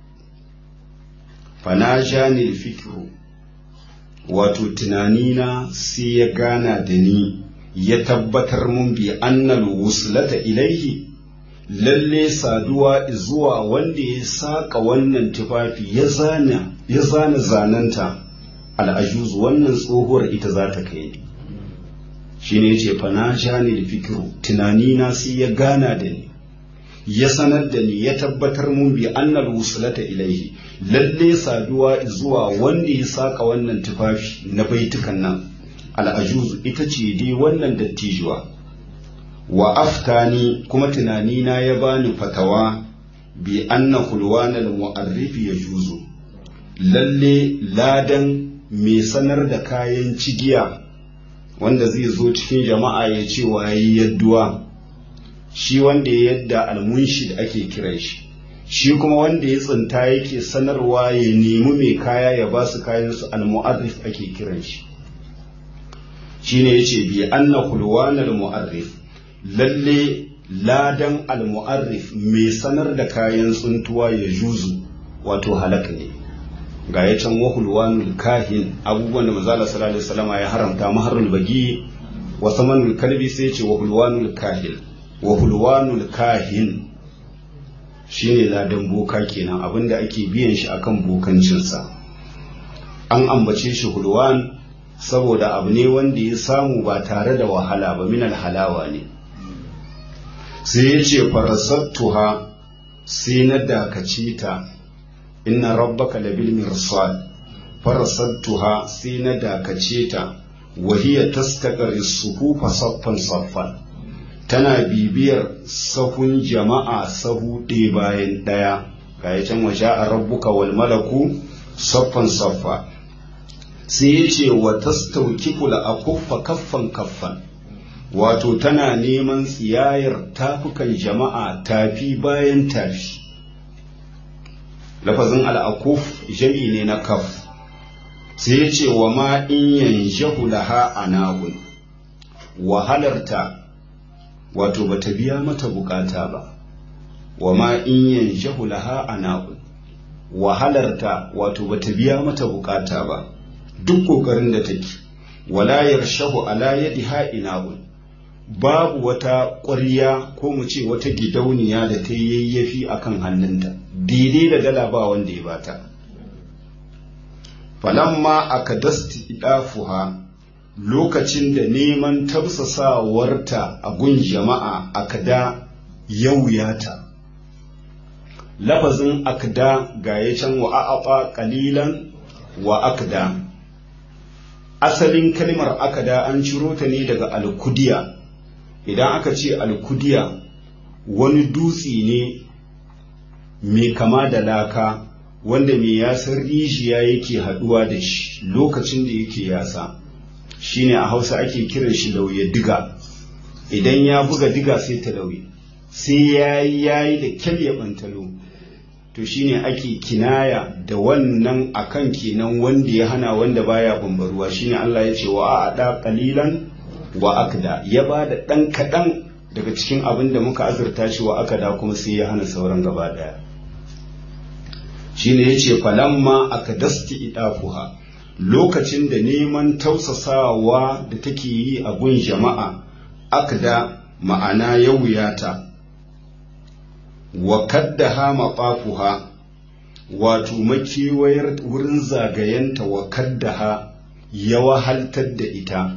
fana janil fikiru wato tunanina sai ya gana da ni ya tabbatar mun bi annal wuslata ilaihi lalle saduwa zuwa wanda ya saka wannan tufafi ya zana ya zana zananta al'ajuz wannan tsohuwar ita za ta kai ni shine yace fa na jani da fikiru tunani na sai ya gana da ni ya sanar da ni ya tabbatar mun bi annal wuslata ilaihi lalle saduwa zuwa wanda ya saka wannan tufafi na baitukan nan al'ajuz ita ce dai wannan dattijuwa wa aftani kuma tunanina ya bani fatawa bi anna hulwanal mu'arrifi ya juzu lalle ladan mai sanar da kayan cigiya wanda zai zo cikin jama'a ya ce wa yi yadduwa shi wanda ya yadda almunshid ake kiran shi shi kuma wanda ya tsinta yake sanarwa ya nemi mai kaya ya ba su kayansu almu'arrif ake kiran shi shine yace bi anna hulwanal mu'arrif lalle ladan almu'arrif mai sanar da kayan tsuntuwa ya juzu wato halaka ne ga ya can wahulwanul kahin abubuwan da mazala sallallahu alaihi wasallam ya haramta maharul bagi wa samanul kalbi sai ce wahulwanul kahin wahulwanul kahin shine ladan boka kenan abinda ake biyan shi akan bokancinsa an ambace shi hulwan saboda abu ne wanda ya samu ba tare da wahala ba minal halawa ne sai ya ce farasattuha sai na dakace ta inna rabbaka labil mirsad farasattuha sai na dakace ta wahiya tastaqari suhufa saffan saffan tana bibiyar sahun jama'a sahu ɗaya bayan ɗaya ga ya can waje a rabbuka wal malaku saffan saffa sai ya ce wa tastaukifu la akuffa kaffan kaffan wato tana neman tsiyayar tafukan jama'a tafi bayan tafi lafazin al'akuf jami ne na kaf sai ya ce wa ma in yanjahu laha anahun wahalarta wato bata biya mata bukata ba wa ma in yanjahu laha anahun wahalarta wato bata biya mata bukata ba duk kokarin da take wala yarshahu ala yadiha inahun babu wata ƙwarya ko mu ce wata gidauniya da ta yayyafi akan hannunta daidai da dala ba wanda ya bata falamma aka dasti idafuha lokacin da neman tafsasawarta a gun jama'a akada yauyata lafazin akda ga ya can wa a'afa qalilan wa akda asalin kalmar akada an ciro ta ne daga alkudiya idan aka ce alkudiya wani dutse ne mai kama da laka wanda mai yasar rijiya yake haduwa da shi lokacin da yake yasa shine a hausa ake kiran shi lauye diga idan ya buga diga sai ta lauye sai ya yi yayi da kyal ya bantalo to shine ake kinaya da wannan akan kenan wanda ya hana wanda baya bambaruwa shine Allah ya ce wa a da qalilan wa akda ya ba da ɗan kaɗan daga cikin abin da muka azurta shi wa akada kuma sai ya hana sauran gaba ɗaya shi ne ya ce falamma akadasti idafuha lokacin da neman tausasawa da take yi a gun jama'a akda ma'ana ya wuyata wa kaddaha maɓafuha wato makewayar wurin zagayenta wa kaddaha ya wahaltar da ita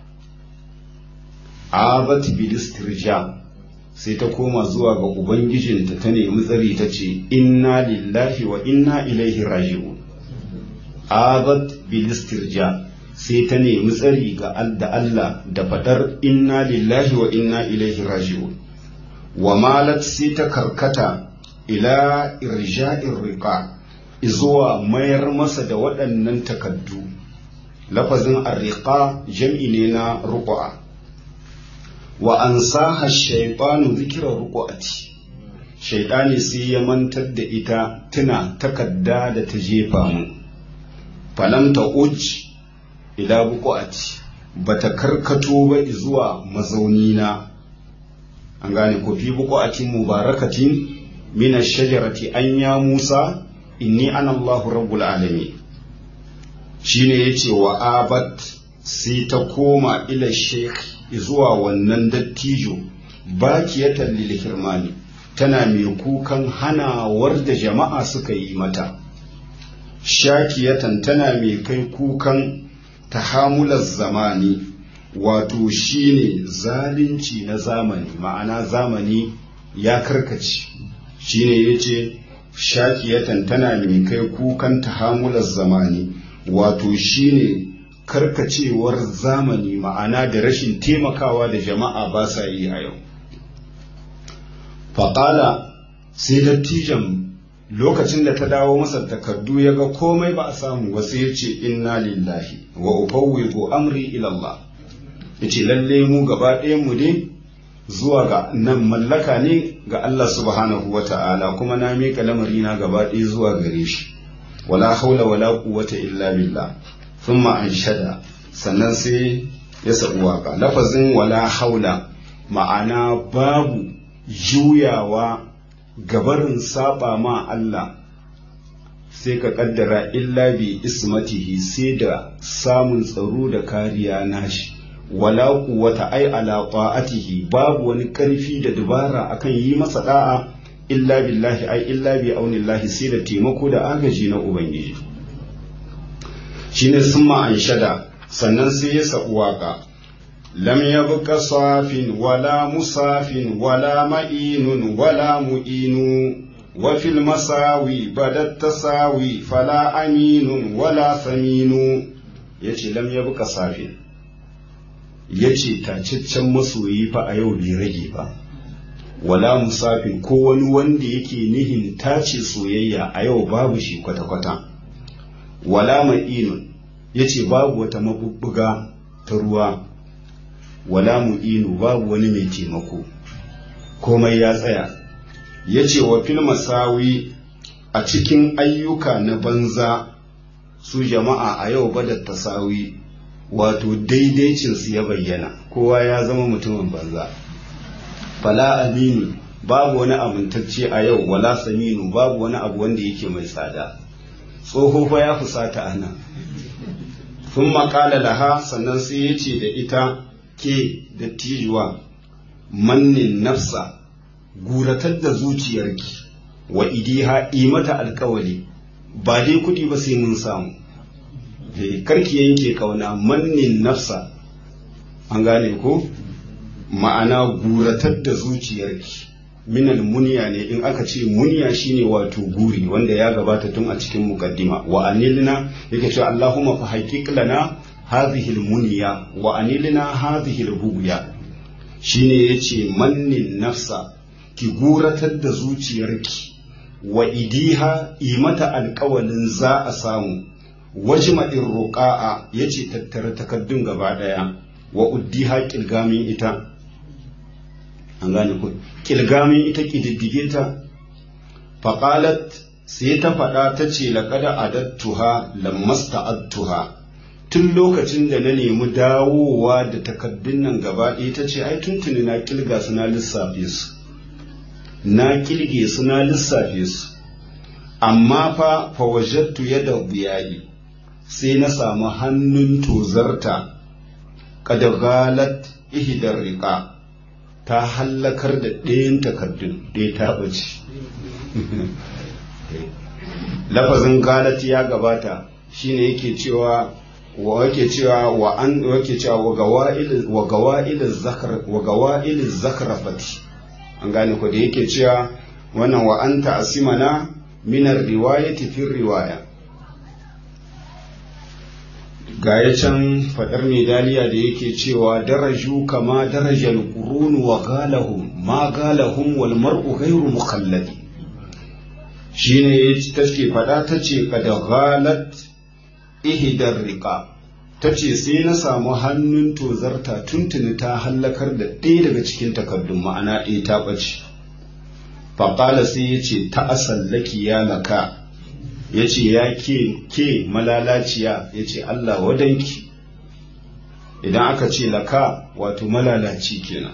abat bilistirja sai ta koma zuwa ga ubangijinta ta nemi tsari ta ce inna lillahi wa inna ilaihi raji'un abat bilistirja sai ta nemi tsari ga da Allah da fadar inna lillahi wa inna ilaihi raji'un wa malat sai ta karkata ila irja'ir riqa izuwa mayar masa da waɗannan takaddu lafazin arriqa jam'i ne na ruqa wa an saha shaitanu zikirar ruku'ati shaitani sai ya mantar da ita tuna takadda da ta jefa mu falam ta uj ila buku'ati bata karkato ba zuwa mazaunina an gane ko fi buku'atin mubarakatin min ash-shajarati an ya Musa inni ana Allahu rabbul alamin shine yace wa abat sai ta koma ila sheikh zuwa wannan dattijo bakiyatan lil hirmani tana mai kukan hanawar da jama'a suka yi mata shakiyatan tana mai kai kukan tahamular zamani wato shine zalunci na zamani ma'ana zamani ya karkace shine yace shakiyatan tana mai kai kukan tahamular zamani wato shine karkacewar zamani ma'ana da rashin taimakawa da jama'a ba sa yi a yau faƙala sai dattijan lokacin da ta dawo masa takardu ya ga komai ba a samu wasu ya ce inna lillahi wa ufawwidu amri ila Allah ya ce lalle mu gaba mu ne zuwa ga nan mallaka ne ga Allah subhanahu wa ta'ala kuma na miƙa lamarina gaba ɗaya zuwa gare shi wala haula wala quwwata illa billah thumma anshada sannan sai ya sabu waka lafazin wala haula ma'ana babu juyawa gabarin saba ma Allah sai ka kaddara illa bi ismatihi sai da samun tsaro da kariya nashi wala quwwata ai ala ta'atihi babu wani karfi da dubara akan yi masa da'a illa billahi ai illa bi aunillahi sai da taimako da agaji na ubangiji shine summa an shada sannan sai ya sabu waka lam yabqa safin wala musafin wala ma'inun wala mu'inu wa fil masawi badat tasawi fala aminun wala saminu yace lam yabqa safin yace tacaccen masoyi fa a yau bai rage ba wala musafin ko wani wanda yake nihin tace soyayya a yau babu shi kwata-kwata wala ma'inun yace babu wata mabubbuga ta ruwa wala mu'inu babu wani mai taimako komai ya tsaya ya ce wa fil masawi a cikin ayyuka na banza su jama'a a yau bada tasawi wato daidaicinsu ya bayyana kowa ya zama mutumin banza fala aminu babu wani amintacce a yau wala saminu babu wani abu wanda yake mai tsada tsoho fa ya fusata ana sun makala laha sannan sai ya ce da ita ke da tijuwa mannin nafsa guratar da zuciyarki wa idiha mata alkawali ba dai kudi ba sai mun samu karki yanke kauna mannin nafsa an gane ko ma'ana guratar da zuciyarki minal muniya ne in aka ce muniya shine wato guri wanda ya gabata tun a cikin mukaddima wa anilna yake cewa Allahumma fa haqiq lana hadhihi almuniya wa anilna hadhihi albughya shine yace mannin nafsa ki guratar da zuciyarki wa idiha imata alƙawalin za a samu wajma'in ruqa'a yace tattara takaddun gaba daya wa uddiha kilgamin ita an gane ku kilgamin ita kididdige ta faqalat sai ta faɗa ta ce laqad adattuha lammasta'adtuha tun lokacin da na nemi dawowa da takaddun nan gaba ɗaya ta ce ai tuntuni na kilga su na lissafe su na kilge su na lissafe su amma fa fawajattu yadda biyayi sai na samu hannun tozarta kada galat ihdar riqa ta hallakar da ɗayan takardun ɗaya ta ɓace lafazin galat ya gabata shine yake cewa wa yake cewa wa an yake cewa wa gawail wa gawail zakar wa gawail zakrafati an gane ko da yake cewa wannan wa anta asimana min riwayati fi riwaya ga ya can fadar medaliya da yake cewa daraju kama darajal qurun wa galahum ma galahum wal mar'u ghayru mukhalladi shine take fada tace kad ghalat ihdar riqa tace sai na samu hannun tozarta tuntuni ta hallakar da ɗaya daga cikin takardun ma'ana ɗaya ta ɓace faƙala sai ya ce ta asallaki ya laka ya ce ya ke ke malalaciya ya ce Allah wadanki idan aka ce laka wato malalaci kenan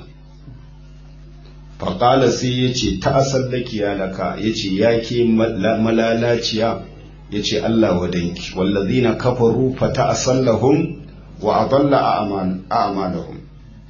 faƙala sai ya ce ta asallaki ya laka ya ce ya ke malalaciya ya ce Allah wadanki wallazina kafaru fa ta asallahum wa adalla a'malahum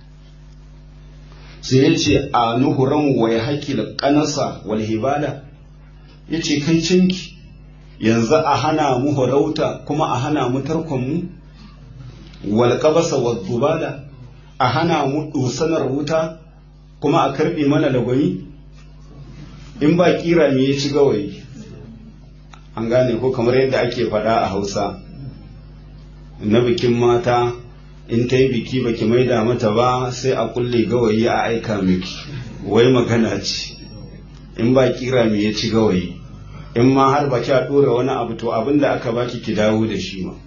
sai ya ce a nuhuran wa ya haƙi da ƙanasa wal hibala ya ce kai cinki yanzu a hana mu horauta kuma a hana mu tarkonmu wal ƙabasa wa zubala a hana mu dosanar wuta kuma a karɓe mana lagwani in ba kira me ya ci gawayi an gane ko kamar yadda ake faɗa a hausa na bikin mata in ta yi biki baki maida mata ba sai a kulle gawayi a aika miki wai magana ce in ba kira me ya ci gawayi in ma har baki a dora wani abu to abin da aka baki ki dawo da shi ma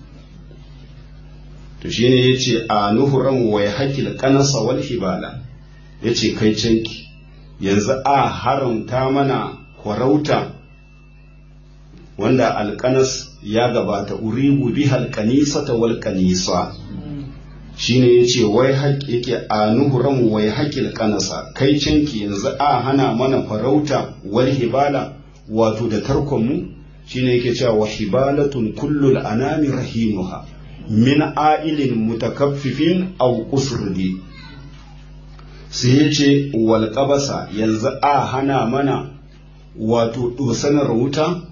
to shine yace a nuhuran wai hakil kanasa wal hibala yace kai canki yanzu a haramta mana kwarauta wanda alkanas ya gabata uribu bihal kanisata wal kanisa shine yace wai haƙ yake anuhuran wai haƙil kanasa kai canki yanzu a hana mana farauta wal hibala wato da tarkon mu shine yake cewa wa hibalatun kullul anami rahinuha min a'ilin mutakaffifin aw usrdi sai yace wal qabasa yanzu a hana mana wato dosanar wuta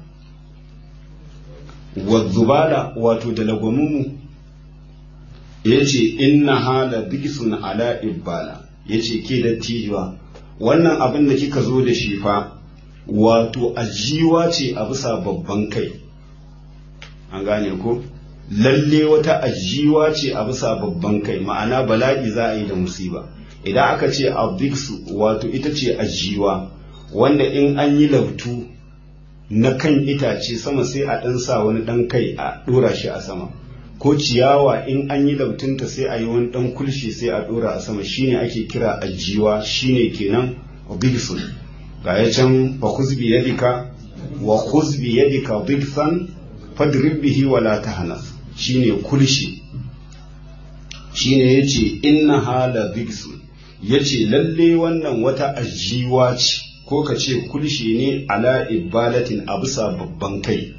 wa zubala wato da lagwamumu yace inna hala bigisun ala ibbala yace ke dattijuwa wannan abin da kika zo da shi fa wato ajiwa ce a bisa babban kai an gane ko lalle wata ajiwa ce a bisa babban kai ma'ana bala'i za a yi da musiba idan aka ce abdiksu wato ita ce ajiwa wanda in an yi lautu na kan itace sama sai a ɗan sa wani ɗan kai a ɗora shi a sama ko ciyawa in an yi lautunta sai a yi wani ɗan kulshi sai a ɗora a sama shine ake kira ajiwa shine kenan bigsun ga ya can fa khuzbi yadika wa khuzbi yadika bigsan fadrib bihi wa la tahnas shine kulshi shine yace inna hala bigsun yace lalle wannan wata ajiwa ce ko ka ce kulshi ne ala ibalatin a bisa babban kai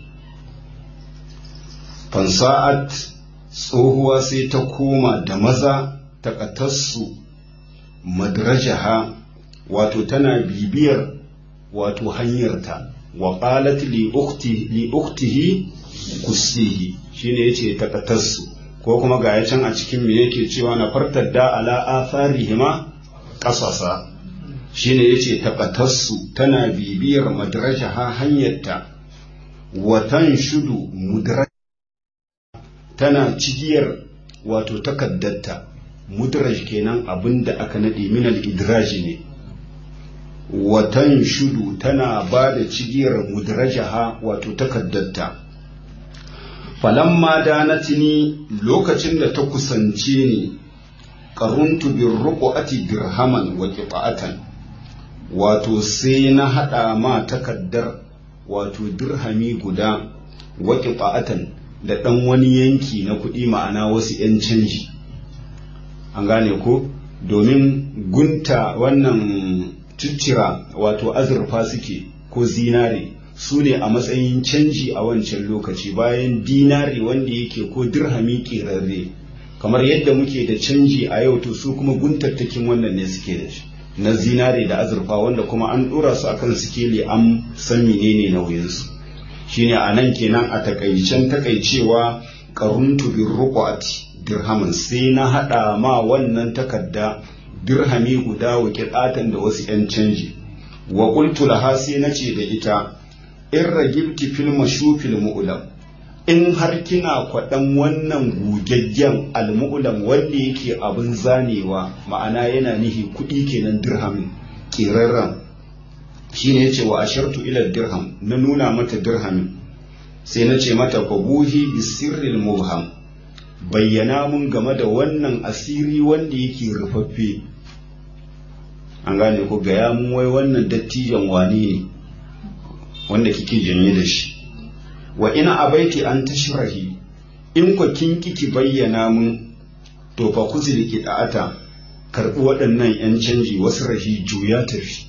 fansa'at tsohuwa sai ta koma da maza ta ƙatarsu madrajaha wato tana bibiyar wato hanyarta wa qalat li ukhti li ukhtihi kusihi shine yace ta ƙatarsu ko kuma ga ya can a cikin me yake cewa na fartar da ala atharihima qasasa shine yace ta ƙatarsu tana bibiyar madrajaha hanyarta wa tanshudu mudraj tana cigiyar wato takaddarta mudraj kenan abin da aka nade minal idraji ne watan shudu tana ba da cigiyar mudrajaha wato takaddarta falamma danatini lokacin da ta kusance ni qaruntu bir ruqati dirhaman wa qita'atan wato sai na hada ma takaddar wato dirhami guda wa qita'atan da ɗan wani yanki na kuɗi ma'ana wasu 'yan canji an gane ko domin gunta wannan ciccira wato azurfa suke ko zinare su ne a matsayin canji a wancan lokaci bayan dinari wanda yake ko dirhami ƙerarre kamar yadda muke da canji a yau to su kuma guntattakin wannan ne suke da shi na zinare da azurfa wanda kuma an ɗora su akan sikeli an san menene nauyinsu shine a nan kenan a takaicen takaicewa karuntu bin rukwati dirhamin sai na haɗa ma wannan takarda dirhami guda wa kiɗatan da wasu 'yan canji wa qultu laha sai na ce da ita in ragibti fil mashufil mu'lam in har kina kwaɗan wannan gugaggen almu'lam wanda yake abin zanewa ma'ana yana nihi kuɗi kenan dirhamin ƙirarren shine yace wa ashartu ila dirham na nuna mata dirhamin sai na ce mata fabuhi bi sirril mubham bayyana mun game da wannan asiri wanda yake rufaffe an gane ko gaya mun wai wannan dattijan wani ne wanda kike janye da shi wa ina abaiti an tashrahi in ku kin kiki bayyana mun to fa kuzili ki da'ata karbi waɗannan yan canji wasu rahi juya tafi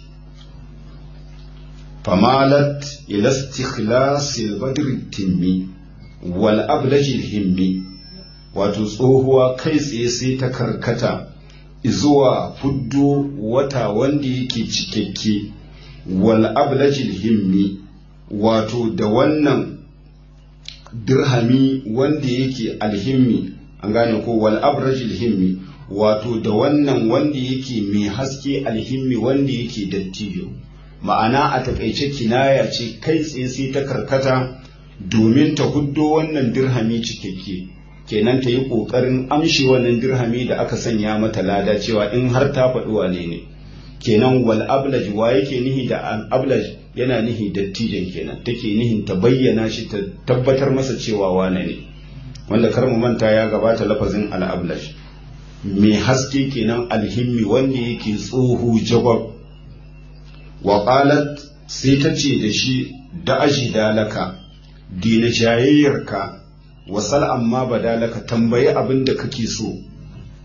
فمالت إلى استخلاص البدر التمي والأبلج الهمي wato tsohuwa kai tsaye sai ta karkata zuwa fuddo wata wanda yake cikakke wal ablajil himmi wato da wannan dirhami wanda yake alhimmi an gane ko wal abrajil himmi wato da wannan wanda yake mai haske alhimmi wanda yake dattijo ma'ana a takaice kinaya ce kai tsaye sai ta karkata domin ta huddo wannan dirhami cikakke kenan ta yi ƙoƙarin amshi wannan dirhami da aka sanya mata lada cewa in har ta faɗi wane ne kenan wal ablaj wa yake nihi da ablaj yana nihi dattijan kenan take nihin ta bayyana shi ta tabbatar masa cewa wane ne wanda kar mu manta ya gabata lafazin al ablaj mai haske kenan alhimmi wanda yake tsoho jagwab wa qalat sai ta ce da shi da aji dalaka dina jayayyarka wasal amma badalaka tambayi abin da kake so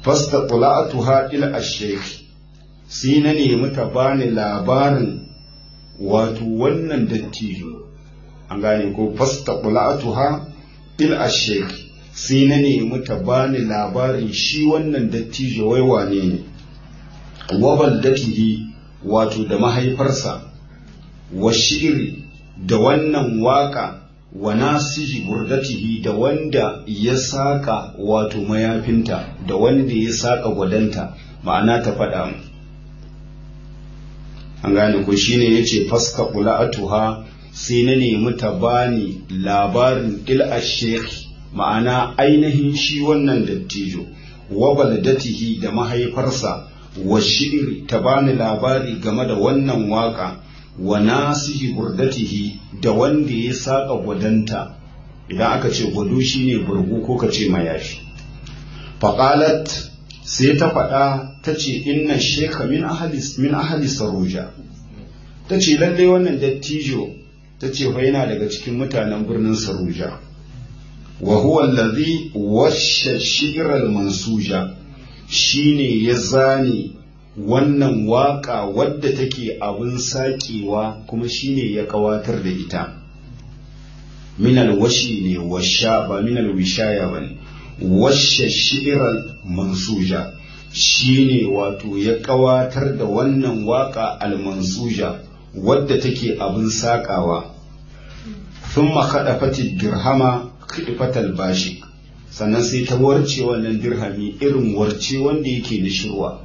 fasta tula'atuha il ashek sai na nemi ta bani labarin wato wannan dattijo an gane ko fasta tula'atuha il ashek sai na nemi ta bani labarin shi wannan dattijo wai wane ne wabal datihi wato da mahaifarsa wa shi'iri da wannan waka wa nasihi burdatihi da wanda ya saka wato mayafinta da wanda ya saka gwadanta ma'ana ta faɗa mu an gane ko shine yace faska qula'atuha sai na nemi ta bani labarin il ashekh ma'ana ainihin shi wannan dattijo wa baladatihi da mahaifarsa wa shi'iri ta bani labari game da wannan waka wa nasihi burdatihi da wanda ya saka gwadanta idan aka ce gwado shine burgu ko ka ce mayafi faqalat sai ta faɗa ta ce inna sheka min ahalis min ahali saruja ta ce lalle wannan dattijo ta ce fa yana daga cikin mutanen birnin saruja wa huwa allazi washa shi'ral mansuja shine ya zane wannan waka wadda take abin sakewa kuma shine ya kawatar da ita minal washi ne washa ba minal wishaya ba ne washe shi'irar mansuja shine wato ya kawatar da wannan waka almansuja wadda take abin sakawa sun makaɗa fati dirhama kiɗifatal bashi sannan sai ta warce wannan dirhami irin warce wanda yake da shirwa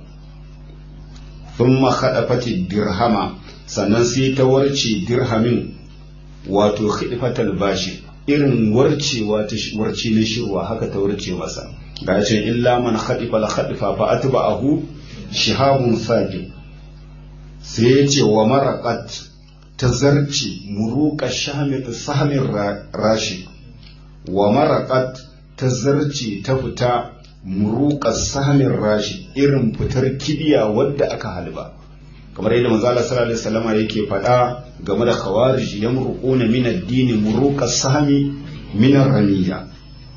thumma khadafati dirhama sannan sai ta warce dirhamin wato khidfatal bashi irin warcewa ta warce na shirwa haka ta warce masa ga ce illa man khadifa la khadifa fa atba'ahu shihabun saqib sai ya ce wa maraqat ta zarce muruqa shamit sahmin rashi wa maraqat ta zarce ta fita muruƙar samin rashi irin fitar kibiya wadda aka halba kamar yadda manzo Allah sallallahu alaihi wasallama yake faɗa game da khawarij yamruquna min ad-din muruqas sahmi min ar-ramiya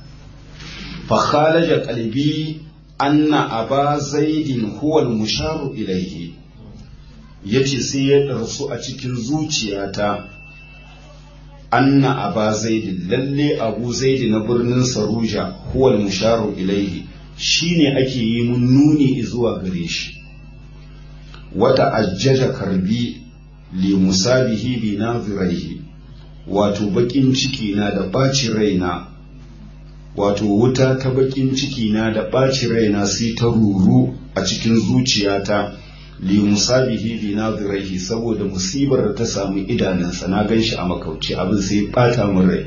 fa khalaja qalbi anna aba zaidin huwa al-musharu ilayhi yace sai ya darsu a cikin zuciyata anna aba zaidin lalle abu zaidi na birnin saruja huwa al-musharu ilayhi shine ake yi mun nuni zuwa gare shi wata ajjaja karbi li musabihi bi naziraihi wato bakin ciki na da ɓaci raina wato wuta ta bakin ciki na da ɓaci raina sai ta ruru a cikin zuciyata li musabihi bi naziraihi saboda musibar da ta samu idanunsa na gan shi a makauci abin sai ɓata min rai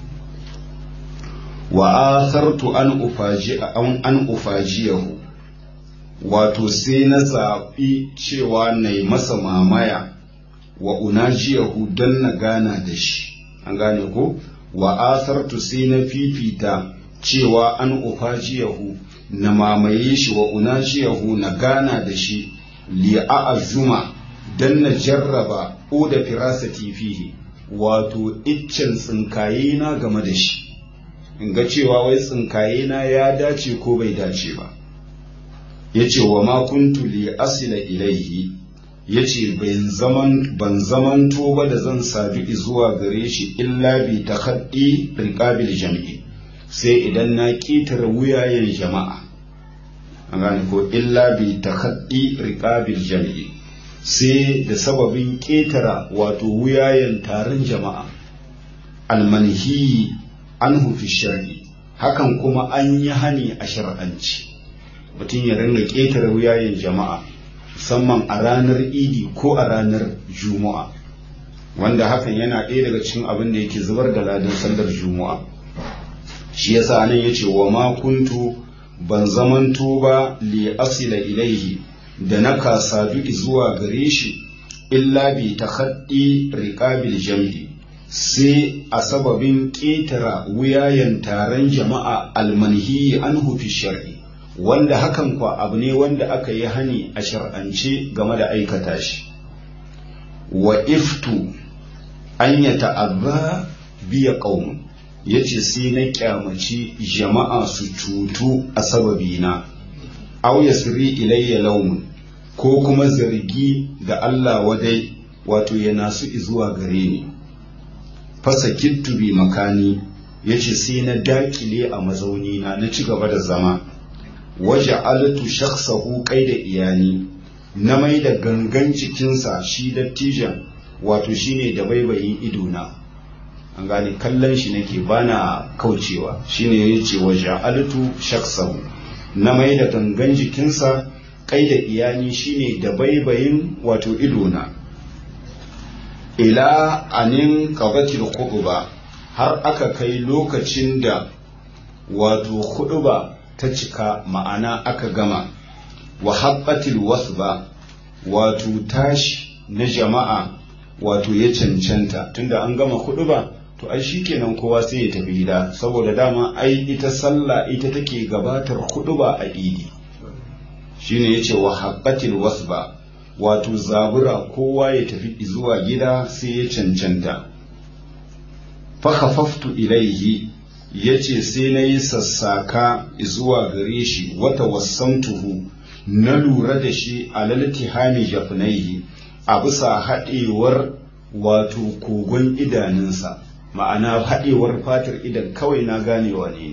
wa athartu an ufaji an ufajiyahu wato sai na zaɓi cewa na yi masa mamaya wa unajiyahu don na gana da shi an gane ko wa athartu sai na fifita cewa an ufajiyahu na mamaye shi wa unajiyahu na gana da shi li a'azuma don na jarraba o da firasati fihi wato iccen tsinkaye na game da shi in ga cewa wai tsinkaye na ya dace ko bai dace ba ya ce wa ma kuntu li asila ilaihi ya ce ban zamanto ba da zan sadu zuwa gare shi illa bi ta haɗi riƙabil jami'i sai idan na ƙetare wuyayen jama'a an gane ko illa bi ta haɗi riƙabil jami'i sai da sababin ƙetara wato wuyayen taron jama'a almanhi an hufi shari'i hakan kuma an yi hani a shar'anci mutum ya ringa ƙetare wuyayen jama'a musamman a ranar idi ko a ranar juma'a wanda hakan yana ɗaya daga cikin abin da yake zubar da ladan sallar juma'a shi yasa nan yace wa ma kuntu ban zamanto ba li asila ilaihi da na kasadu zuwa gare shi illa bi takhaddi riqabil jam'i sai a sababin ƙetara wuyayen taron jama'a almanhi anhu fi shar'i wanda hakan kwa abu ne wanda aka yi hani a shar'ance game da aikata shi wa iftu an ya ta'azza biya ƙaunin ya ce sai na kyamaci jama'a su cutu a sababina aw yasri ilayya lawmun ko kuma zargi da Allah wadai wato ya nasu zuwa gare ni fasa kittu bi makani yace sai na dakile a mazauni na na ci gaba da zama waje alatu shakhsahu da iyani na mai da gangan cikinsa shi dattijan wato shine da baibayin idona an gane kallon shi nake bana kaucewa shine yace waje alatu shakhsahu na mai da gangan jikinsa kai da iyani shine da baibayin wato idona ila anin qabatil khutba har aka kai lokacin da wato khutba ta cika ma'ana aka gama wa haɓatil wasba wato tashi na jama'a wato ya cancanta tunda an gama hudu ba to ai shikenan kowa sai ya tafi gida saboda dama ai ita sallah ita take gabatar hudu ba a idi shine yace wa haɓatil wasba wato zabura kowa ya tafi zuwa gida sai ya cancanta fa khafaftu ilaihi ya ce sai na yi sassaka zuwa gare shi wata wasantuhu na lura da shi a laltihami jafinaihi a bisa haɗewar wato kogon idanunsa ma'ana haɗewar fatar idan kawai na ganewa ne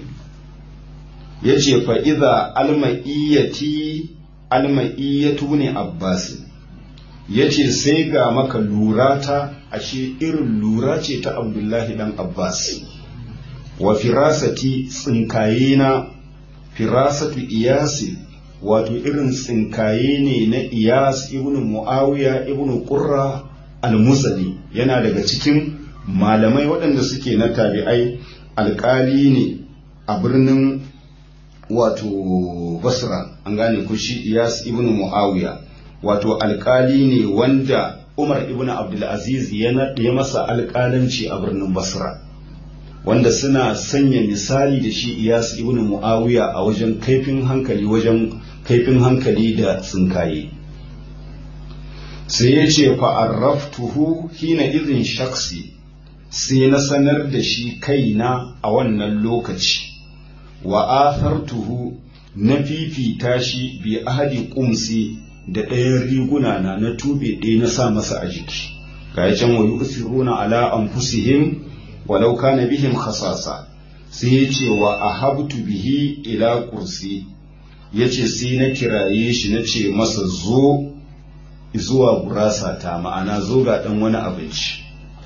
ya ce fa'iza alma'iyyati alma'iyyatu ne abbasi ya ce sai ga maka lura ta ashe irin lura ce ta abdullahi dan abbas wa firasati tsinkaye na firasatu iyasi wato irin tsinkaye ne na iyas ibn muawiya ibn qurra al-musali yana daga cikin malamai waɗanda suke na tabi'ai alƙali ne a birnin wato basra an gane ku shi iyas ibn muawiya wato alƙali ne wanda umar ibn abdulaziz ya masa alƙalanci a birnin basra wanda suna sanya misali da shi iyas ibn muawiya a wajen kaifin hankali wajen kaifin hankali da tsinkaye sai ya ce fa'arraftuhu hina izin shaksi sai na sanar da shi kaina a wannan lokaci wa athartuhu na fifita shi bi ahadi kumsi da ɗayan riguna na na tube ɗaya na sa masa a jiki ga can wa yusiruna ala anfusihim walau kana bihim khasasa sai ya ce wa ahabtu bihi ila kursi ya ce sai na kiraye shi na ce masa zo zuwa gurasa ta ma'ana zo ga ɗan wani abinci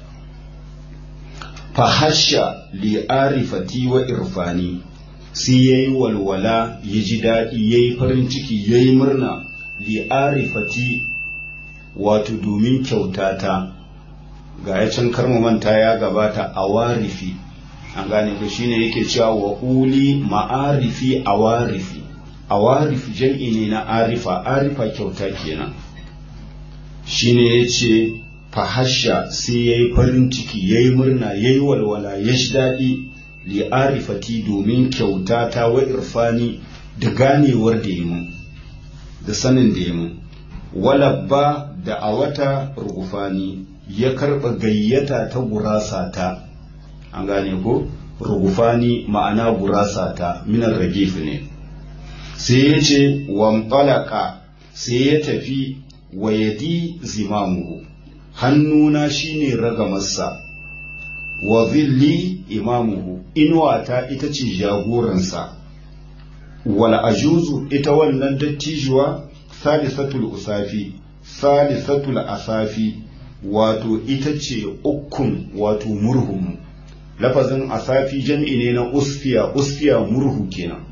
fahasha li arifati wa irfani sai ya yi walwala ya ji daɗi ya yi farin ciki ya yi murna li arifati wato domin kyautata ga ya can manta ya gabata a warifi an gane ko shine yake cewa wa uli ma'arifi a warifi a warifi jam'i ne na arifa arifa kyauta kenan shine ya ce fahasha sai ya yi farin ciki ya yi murna ya yi walwala ya shi daɗi li arifati domin kyauta ta wa irfani da ganewar da yi mun da sanin da yi mun walabba da a wata rugufani ya karɓa gayyata ta gurasa ta an gane ko rugufani ma'ana gurasa ta minar ragif ne sai ya ce wamtalaka sai ya tafi wa yadi zimamuhu hannuna shine ragamarsa wa zilli imamuhu inuwata ita ce jagoransa wal ajuzu ita wannan dattijuwa salisatul usafi salisatul asafi wato ita ce ukun wato murhun lafazin asafi jam'i ne na usfiya usfiya murhu kenan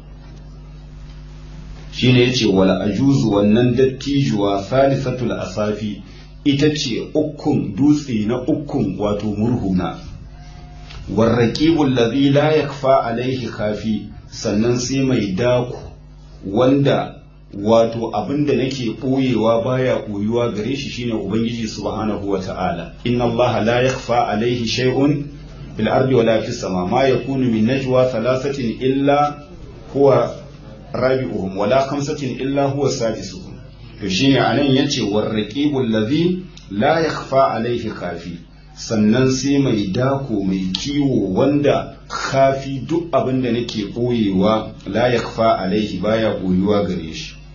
shine yace wal ajuzu wannan dattijuwa salisatul asafi ita ce ukun dutse na ukun wato murhuna warraqibul ladhi la yakfa alaihi kafi sannan sai mai daku wanda wato abinda nake ɓoyewa baya ɓoyuwa gare shi shine ubangiji subhanahu wata'ala inna allaha la yakhfa alaihi shay'un fil ardi wala fis sama ma yakunu min najwa thalathatin illa huwa rabi'uhum wala khamsatin illa huwa sadisuhum to shine anan yace warraqibul ladhi la yakhfa alaihi khafi sannan sai mai dako mai kiwo wanda kafi duk abin da nake ɓoyewa la yakhfa alaihi baya ɓoyuwa gare shi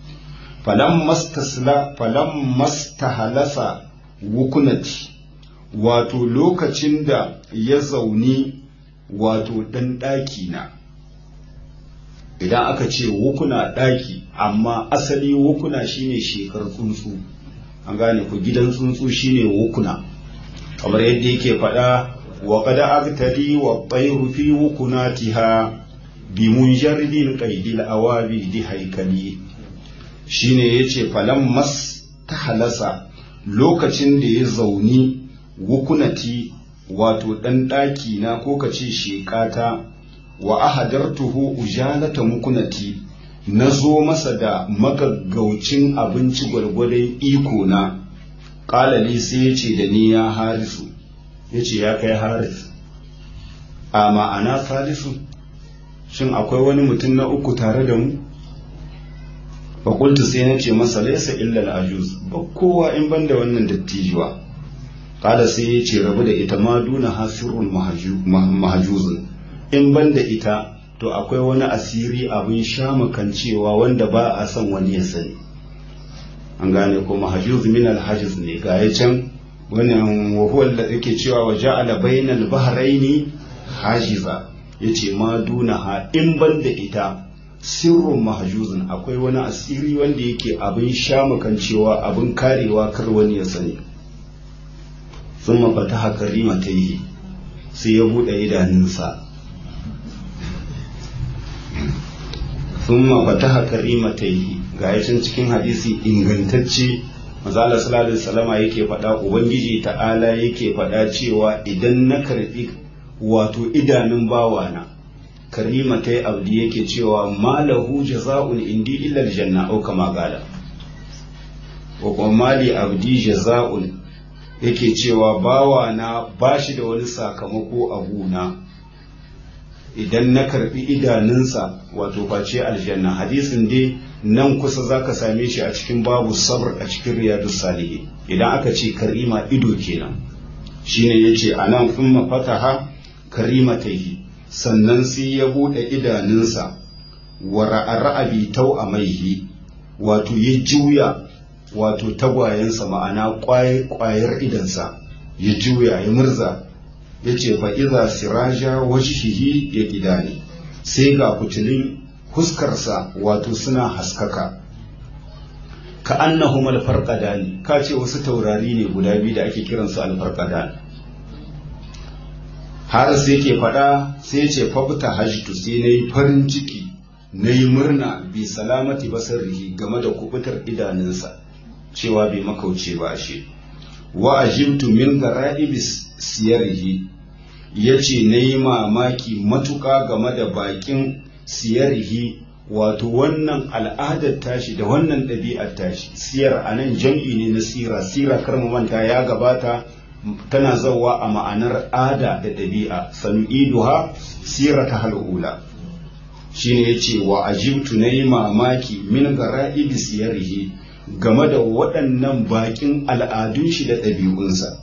falan mastasla falan mastahalasa wukunati wato lokacin da ya zauni wato ɗan ɗaki na idan aka ce wukuna ɗaki amma asali wukuna shine shekar tsuntsu an gane ku gidan tsuntsu shine wukuna kamar yadda yake faɗa wa kada agtadi wa tsairu fi wukunatiha bi munjarbin qaidil awabi di haikali shine yace falan mas ta halasa lokacin da ya zauni wukunati wato ɗan ɗaki na ko ka ce shekata wa ahadartuhu ujalata mukunati na zo masa da magaggaucin abinci gwargwadon iko na ƙalali sai ya ce da ni ya harisu ya ce ya kai haris a ma'ana salisu shin akwai wani mutum na uku tare da mu fakultu sai na ce masa laisa illal ajuz ba kowa in banda wannan dattijuwa kala sai ya ce rabu da ita ma duna hasirun mahajuzun in banda ita to akwai wani asiri abin shamakancewa wanda ba a son wani ya sani an gane ko mahajuz min alhajiz ne ga ya can wannan wahuwar da yake cewa wa ja'ala bainal bahraini hajiza yace ma duna ha in banda ita sirrun mahajuzun akwai wani asiri wanda yake abin shamakancewa abin karewa kar wani ya sani sun mafata haka rima ta yi sai ya buɗe idanunsa sun mafata haka rima ta yi ga yacin cikin hadisi ingantacce mazala salallahu salama yake faɗa ubangiji ta'ala yake faɗa cewa idan na karɓi wato idanun bawana karima ta yi abdi yake cewa malahu jaza'un indi illa aljanna au kama gala wa kuma mali abdi jaza'un yake cewa bawa na ba shi da wani sakamako a guna idan na karbi idanunsa wato face aljanna hadisin dai nan kusa zaka same shi a cikin babu sabr a cikin riyadus salihin idan aka ce karima ido kenan shine yace anan thumma fataha karimataihi sannan sai ya bude idanunsa wa ra'a bi tau'amaihi wato ya juya wato tagwayensa ma'ana ƙwayar idansa ya juya ya murza ya ce fa'iza siraja wajhihi ya gidani sai ga fitilin huskarsa wato suna haskaka ka annahum alfarqadani ka ce wasu taurari ne guda biyu da ake kiransu alfarqadani har sai ke faɗa sai ce fabta hajtu sai na yi farin ciki na yi murna bi salamati basarrihi game da kubutar idanunsa cewa bai makauce ba shi wa ajibtu min gara'ibis siyarihi yace nayi mamaki matuƙa game da bakin siyarihi wato wannan al'adar tashi da wannan ɗabi'ar tashi siyar a nan jam'i ne na sira sira kar mu manta ya gabata tana zawa a ma'anar ada da ɗabi'a sanu'iduha sirata hal'ula shine yace wa ajibtu nayi mamaki min gara'ibi siyarihi game da waɗannan baƙin al'adun shi da ɗabi'unsa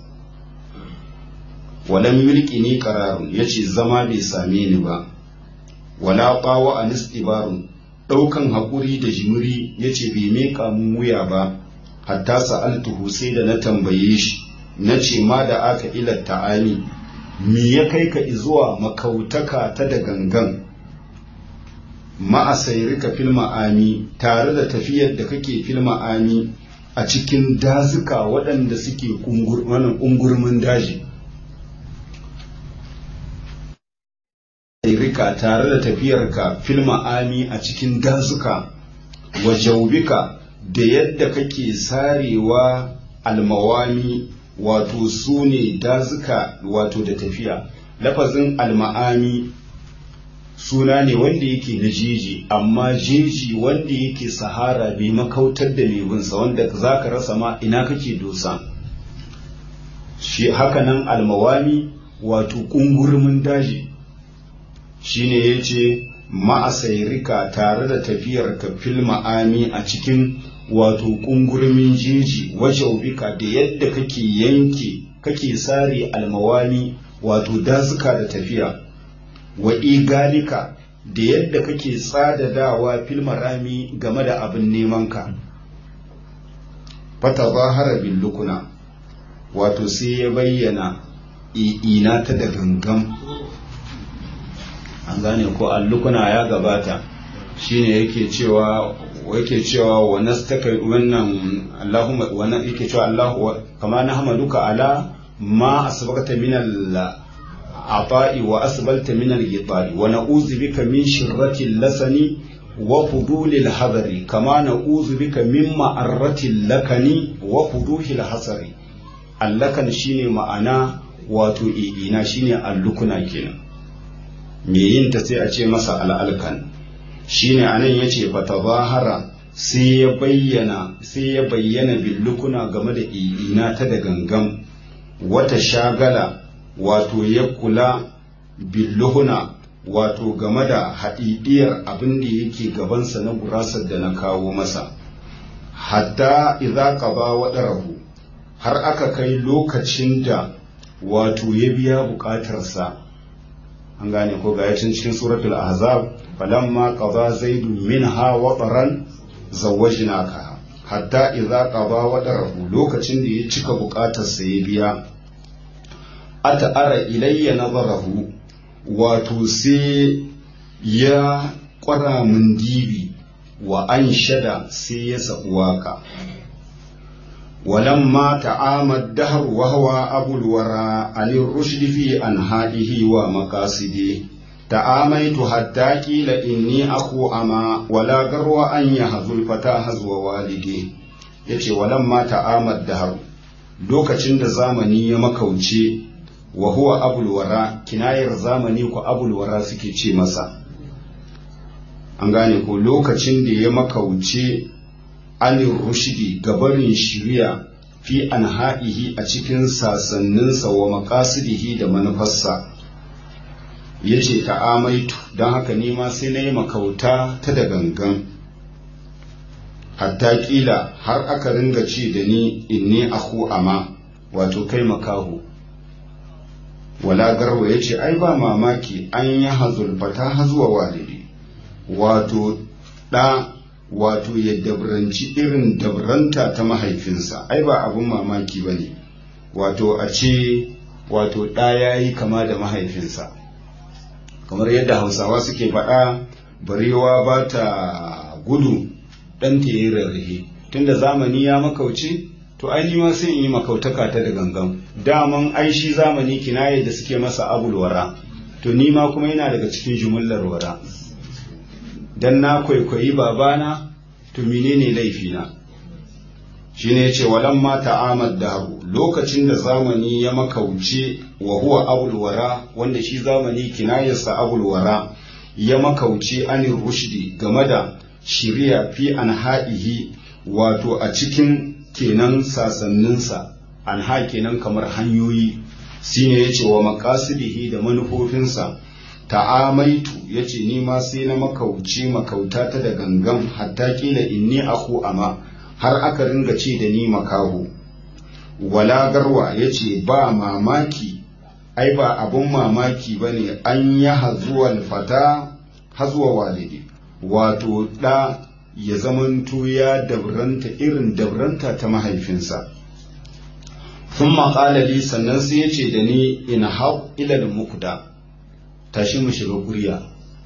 walam yulki ni qararun yace zama bai same ni ba wala qawa an istibarun ɗaukan haƙuri da jimiri yace bai meka mun wuya ba hatta sa'altuhu sai da na tambaye shi na ce ma da aka ila ta'ani me ya kai ka zuwa makautaka ta da gangan ma'asairika fil ma'ami tare da tafiyar da kake fil ma'ami a cikin dazuka waɗanda suke ƙungurmin daji rika tare da tafiyarka fil ma'ami a cikin dazuka wa jaubika da yadda kake sarewa almawami wato su ne dazuka wato da tafiya lafazin alma'ami suna ne wanda yake na jeji amma jeji wanda yake sahara bai makautar da lebinsa wanda za ka rasa ma ina kake dosa shi hakanan almawami wato ƙungurmin daji shine ya ce ma'asairika tare da tafiyar ka fil ma'ami a cikin wato ƙungurmin jeji wajaubika da yadda kake yanke kake sare almawami wato dazuka da tafiya wa igalika da yadda kake tsadadawa fil marami game da abin nemanka fata zahara bin lukuna wato sai ya bayyana ina ta da gangan an gane ko allukuna ya gabata shine yake cewa yake cewa wa nastaka wannan Allahumma wa yake cewa Allah kama na hamaduka ala ma asbaqta min al ata'i wa asbalta min al ghitari wa na'udhu bika min shirrati lasani wa fuduli al hadari kama na'udhu bika min ma'arrati lakani wa fuduhi al hasari allakan shine ma'ana wato ina shine allukuna kenan me yin ta sai a ce masa al'alkan shine anan yace fatazahara sai ya bayyana sai ya bayyana billukuna game da ina ta da gangan wata shagala wato ya kula billuhuna wato game da haɗiɗiyar abin da yake gabansa na gurasar da na kawo masa hatta idza qaba wadarahu har aka kai lokacin da wato ya biya buƙatarsa an gane ko ga yacin cikin suratul ahzab falamma qada zaidu minha wataran zawwajnaka hatta idza qada watarahu lokacin da ya cika bukatar sa ya biya ata ara ilayya nazarahu wato sai ya kwara mun dibi wa an shada sai ya sabu waka ولما تعامى الدهر وهو أبو الورى عن الرشد في أنهائه ومقاصده تعاميت حتى قيل إني أخو أما ولا غرو أن يهزو الفتى هزو والدي yace walamma ta'amad dahar lokacin da zamani ya makauce wa huwa abul wara kinayar zamani ko abul wara suke ce masa an gane ko lokacin da ya makauce anin rushidi gabarin shiriya fi anha'ihi a cikin sasanninsa wa makasidihi da manufarsa ya ce ta'amaitu don haka nima sai na yi makauta ta da gangan hatta kila har aka ringa ce da ni inni aku ama wato kai makaho wala garwa ya ce ai ba mamaki an yi hazulfata hazuwa walidi wato ɗa wato ya dabranci irin dabranta ta mahaifinsa ai ba abun mamaki ba ne wato a ce wato ɗa ya yi kama da mahaifinsa kamar yadda hausawa suke faɗa barewa ba ta gudu ɗanta ya yi rarrahe tunda zamani ya makauce to ai ma sai in yi makautaka ta da gangan daman ai shi zamani kinaye da suke masa abulwara to ni ma kuma yana daga cikin jumullar wara dan na kwaikwayi babana to menene laifina shine yace walan ma ta'amad dahu lokacin da zamani ya makauce wa huwa abul wara wanda shi zamani kinayarsa abul wara ya makauce anir rushdi game da shiriya fi anha'ihi wato a cikin kenan sasanninsa anha kenan kamar hanyoyi shine yace wa maqasidihi da manufofinsa ta'amaitu yace ni ma sai na makauci makauta ta da gangan hatta kila inni aku ama har aka ringa ce da ni makaho wala garwa yace ba mamaki ai ba abun mamaki bane an ya hazuwal fata hazuwa walidi wato da ya zamanto ya dabranta irin dabranta ta mahaifinsa sun maƙalali sannan sai ya ce da ni ina hau ilal mukda tashi mu shiga kuriya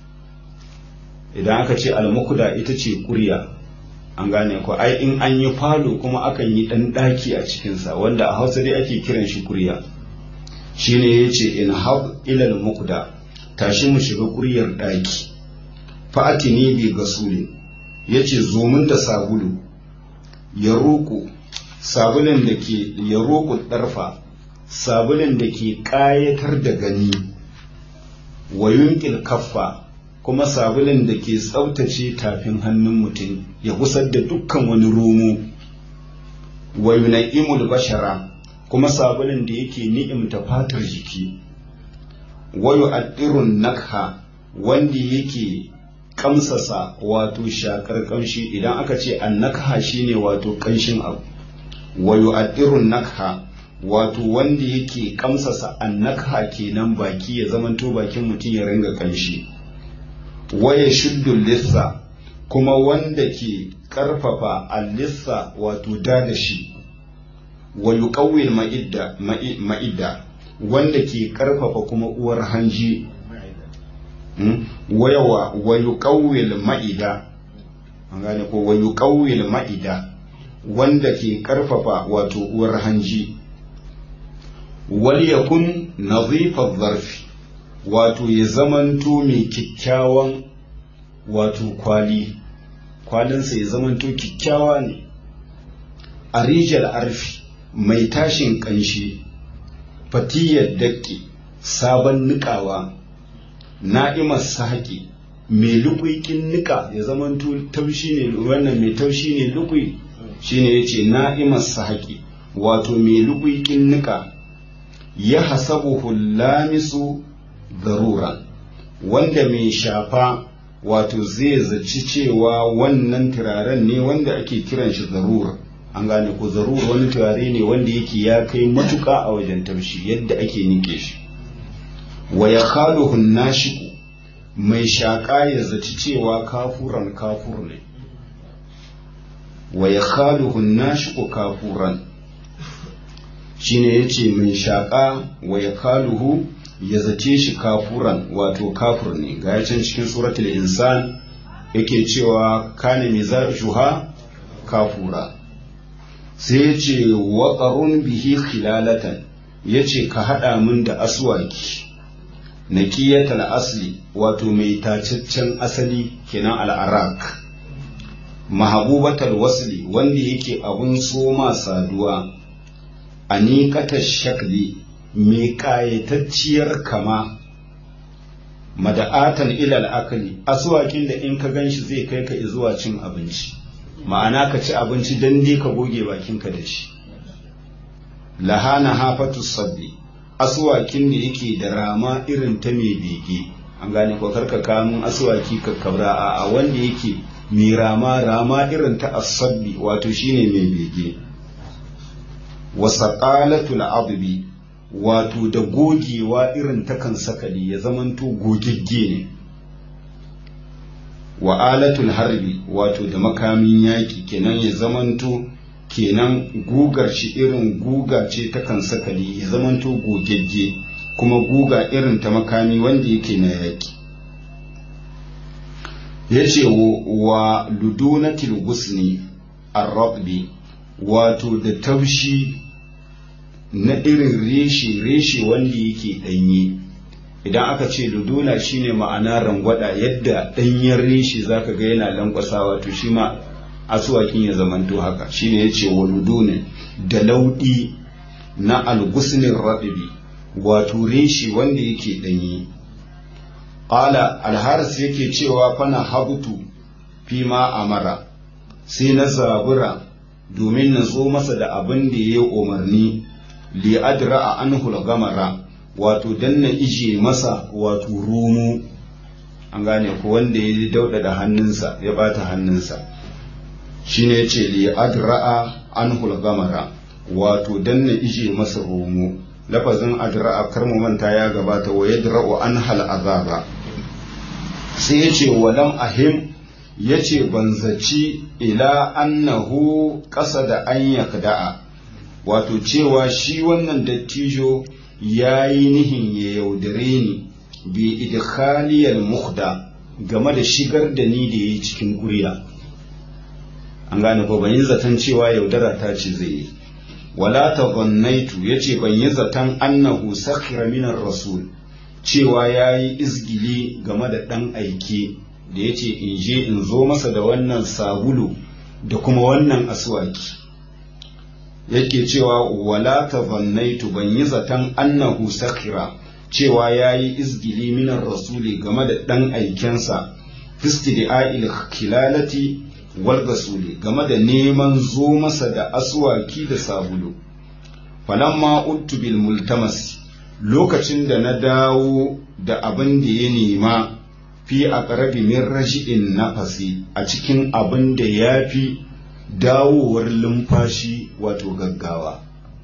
idan aka ce almukuda ita ce kuriya an gane ko ai in an yi falo kuma akan yi ɗan ɗaki a cikinsa wanda a hausa dai ake kiran shi kuriya shine ya ce in hau ilal mukda tashi mu shiga kuryar ɗaki fa'atini bi gasuli ya ce zomin da sabulu ya roƙo sabulin da ke ya roƙo ɗarfa sabulin da ke ƙayatar da gani wa yunƙil kaffa kuma sabulin da ke tsaftace tafin hannun mutum ya gusar da dukkan wani romo wa yuna'imul bashara kuma sabulin da yake ni'imta fatar jiki wa yu'addirun nakha wanda yake kamsasa wato shakar kamshi idan aka ce annakha shine wato kanshin abu wa yu'addirun nakha wato wanda yake kamsasa annakha kenan baki ya zamanto bakin mutum ya ringa kanshi waya shuddu lissa kuma wanda ke ƙarfafa allissa wato da da shi wa yuqawwil ma'idda ma'idda wanda ke ƙarfafa kuma uwar hanji wayawa wa yuqawwil ma'ida an gane ko wa yuqawwil ma'ida wanda ke ƙarfafa wato uwar hanji wal yakun nadhifa zarfi wato ya zamanto mai kyakkyawan wato kwali kwalinsa ya zamanto kyakkyawa ne a rijal arfi mai tashin ƙanshi fatiyar daƙi sabon niƙawa na'imar sahaƙi mai lukwikin niƙa ya zamanto taushi ne wannan mai taushi ne lukwi shine ya ce na'imar sahaƙi wato mai lukwikin niƙa ya hasabu lamisu zarura wanda mai shafa wato zai zaci cewa wannan turaren ne wanda ake kiran shi zarura an gane ko zarura wani turare ne wanda yake ya kai matuka a wajen taushi yadda ake nike shi wa ya khaluhun nashiku mai shaƙa ya zaci cewa kafuran kafur ne wa ya khaluhun nashiku kafuran shine yace mai shaƙa wa ya kaluhu ya zace shi kafuran wato kafur ne ga can cikin suratul insan yake cewa kana mizajuha kafura sai ya ce waƙarun bihi khilalatan ya ce ka haɗa min da aswaki na kiyatal asli wato mai tacaccen asali kenan al'arak mahabubatal wasli wanda yake abun soma saduwa a niƙatar shakli mai ƙayatacciyar kama mada'atan ilal akali asuwakin da in ka ganshi zai kai ka zuwa cin abinci ma'ana ka ci abinci don dai ka goge bakinka da shi lahana hafatu sabbi asuwakin da yake da rama irin ta mai bege an gane ko karka kamun asuwaki ka kabra a wanda yake mai rama rama irin ta asabbi wato shine mai bege wasaqalatul adbi wato da gogewa irin ta kan sakali ya zamanto gogegge ne wa alatul harbi wato da makamin yaƙi kenan ya zamanto kenan gugar shi irin guga ce ta kan sakali ya zamanto gogegge kuma guga irin ta makami wanda yake na yaƙi ya ce wa ludunatil gusni arrabbi wato da taushi na irin reshe reshe wanda yake ɗanye idan aka ce luduna shine ma'ana rangwada yadda ɗanyen reshe zaka ga yana lankwasawa to shi ma asuwakin ya zamanto haka shine ya ce wa ludunin da lauɗi na algusnin raɗibi wato reshe wanda yake ɗanye ƙala alharis yake cewa fana habutu fi ma amara sai na zabura domin na zo masa da abin da ya yi umarni li adra a anhul gamara wato dan na ije masa wato rumu an gane ko wanda ya dauda da hannunsa ya bata hannunsa shine yace li adra'a anhul gamara wato dan na ije masa rumu lafazin adra'a kar mu manta ya gabata wa yadra'u anhal azaba sai yace walam ahim yace ban zaci ila annahu qasada an yakda'a wato cewa shi wannan dattijo ya yi nihin ya yaudare ni bi idkhaliyal muhda game da shigar da ni da yi cikin kuriya an gane ko ban yi zaton cewa yaudara ta ce zai yi wala ta zannaitu ya ce ban yi zaton annahu sakhira minar rasul cewa ya yi izgili game da ɗan aike da ya ce in je in zo masa da wannan sabulu da kuma wannan aswaki yake cewa wala ta zannaitu ban yi zaton annahu sakhira cewa ya yi izgili minar rasuli game da ɗan aikensa fistidi'a'il kilalati wal gasuli game da neman zo masa da aswaki da sabulu falamma uttu bil multamas lokacin da na dawo da abin da ya nema fi a ƙarabi min rashi'in nafasi a cikin abin da ya fi dawowar lumfashi wato gaggawa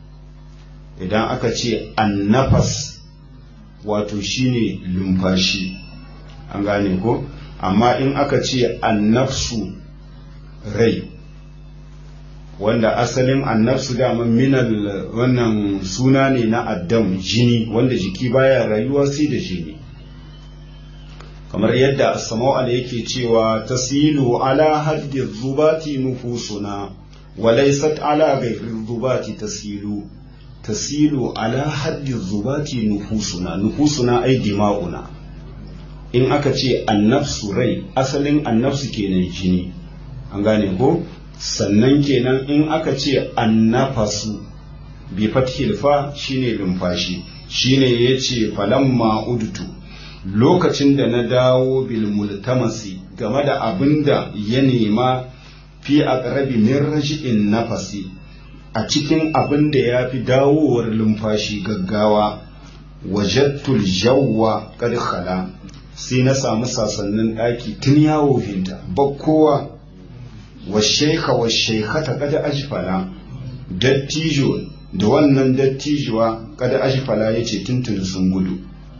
idan aka ce annafas wato shine lumfashi an gane ko amma in aka ce annafsu rai wanda asalin annafsu dama minal wannan suna ne na addam jini wanda jiki baya rayuwa sai da jini kamar yadda sama'al yake cewa tasilu ala haddi zubati nufusuna walaysat ala ghairi zubati tasilu tasilu ala haddi zubati nufusuna nufusuna ai dima'una in aka ce annafsu rai asalin annafsu kenan jini an gane ko sannan kenan in aka ce annafasu bi fathil fa shine lumfashi shine yace falamma udtu lokacin da na dawo bil multamasi game da abinda ya nema fi aqrabi min raji'in nafasi a cikin abin da ya fi dawowar lumfashi gaggawa wajattul jawwa qad khala sai na samu sasannin ɗaki tun yawo hinta bakkowa wa shaikha wa shaikhata kada ajfala dattijo da wannan dattijuwa kada ajfala yace tuntuni sun gudu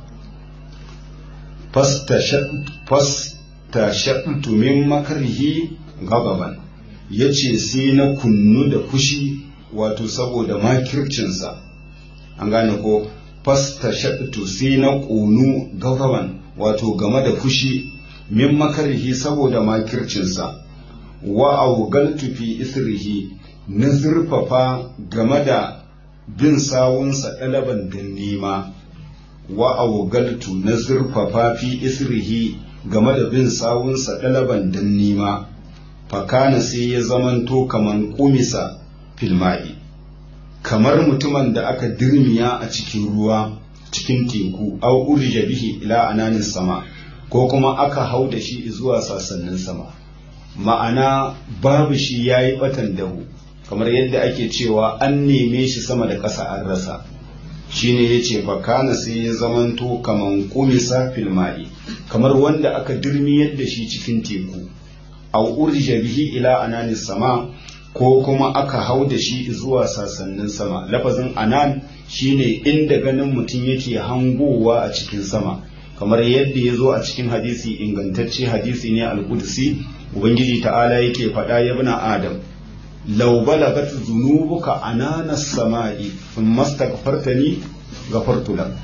fasta shaɗtu min makarhi gababan yace sai na kunnu da fushi wato saboda makircinsa an gane ko fasta shaɗtu sai na ƙunu gababan wato game da fushi min makarhi saboda makircinsa wa augaltu fi isrihi na zurfafa game da bin sawunsa ɗalaban da nema wa augaltu na zurfafa fi isrihi game da bin sawunsa ɗalaban da nema fakana sai ya zamanto kaman kumisa filma'i kamar mutumin da aka dirmiya a cikin ruwa cikin teku au urja bihi ila ananin sama ko kuma aka hau da shi zuwa sassanin sama ma'ana babu shi ya yi batan dahu kamar yadda ake cewa an neme shi sama da ƙasa an rasa shine ya ce fakana sai ya zamanto kaman kumisa filma'i kamar wanda aka dirmi yadda shi cikin teku au urja bihi ila ananin sama ko kuma aka hau da shi zuwa sassanin sama lafazin anan shine inda ganin mutum yake hangowa a cikin sama kamar yadda ya zo a cikin hadisi ingantacce hadisi ne al-qudsi ubangiji ta'ala yake faɗa ya bina adam law balagat zunubuka anana samai thumma astaghfartani ghafartu lak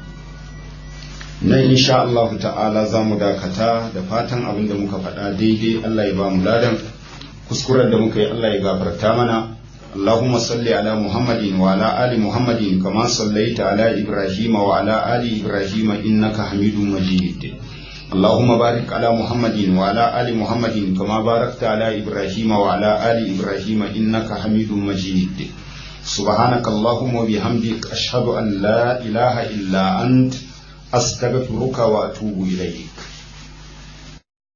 nan insha Allah ta'ala za mu dakata da fatan abin da muka faɗa daidai Allah ya ba mu ladan kuskuren da muka yi Allah ya gafarta mana اللهم صل على محمد وعلى آل محمد كما صليت على إبراهيم وعلى آل إبراهيم إنك حميد مجيد اللهم بارك على محمد وعلى آل محمد كما باركت على إبراهيم وعلى آل إبراهيم إنك حميد مجيد سبحانك اللهم وبحمدك أشهد أن لا إله إلا أنت أستغفرك وأتوب إليك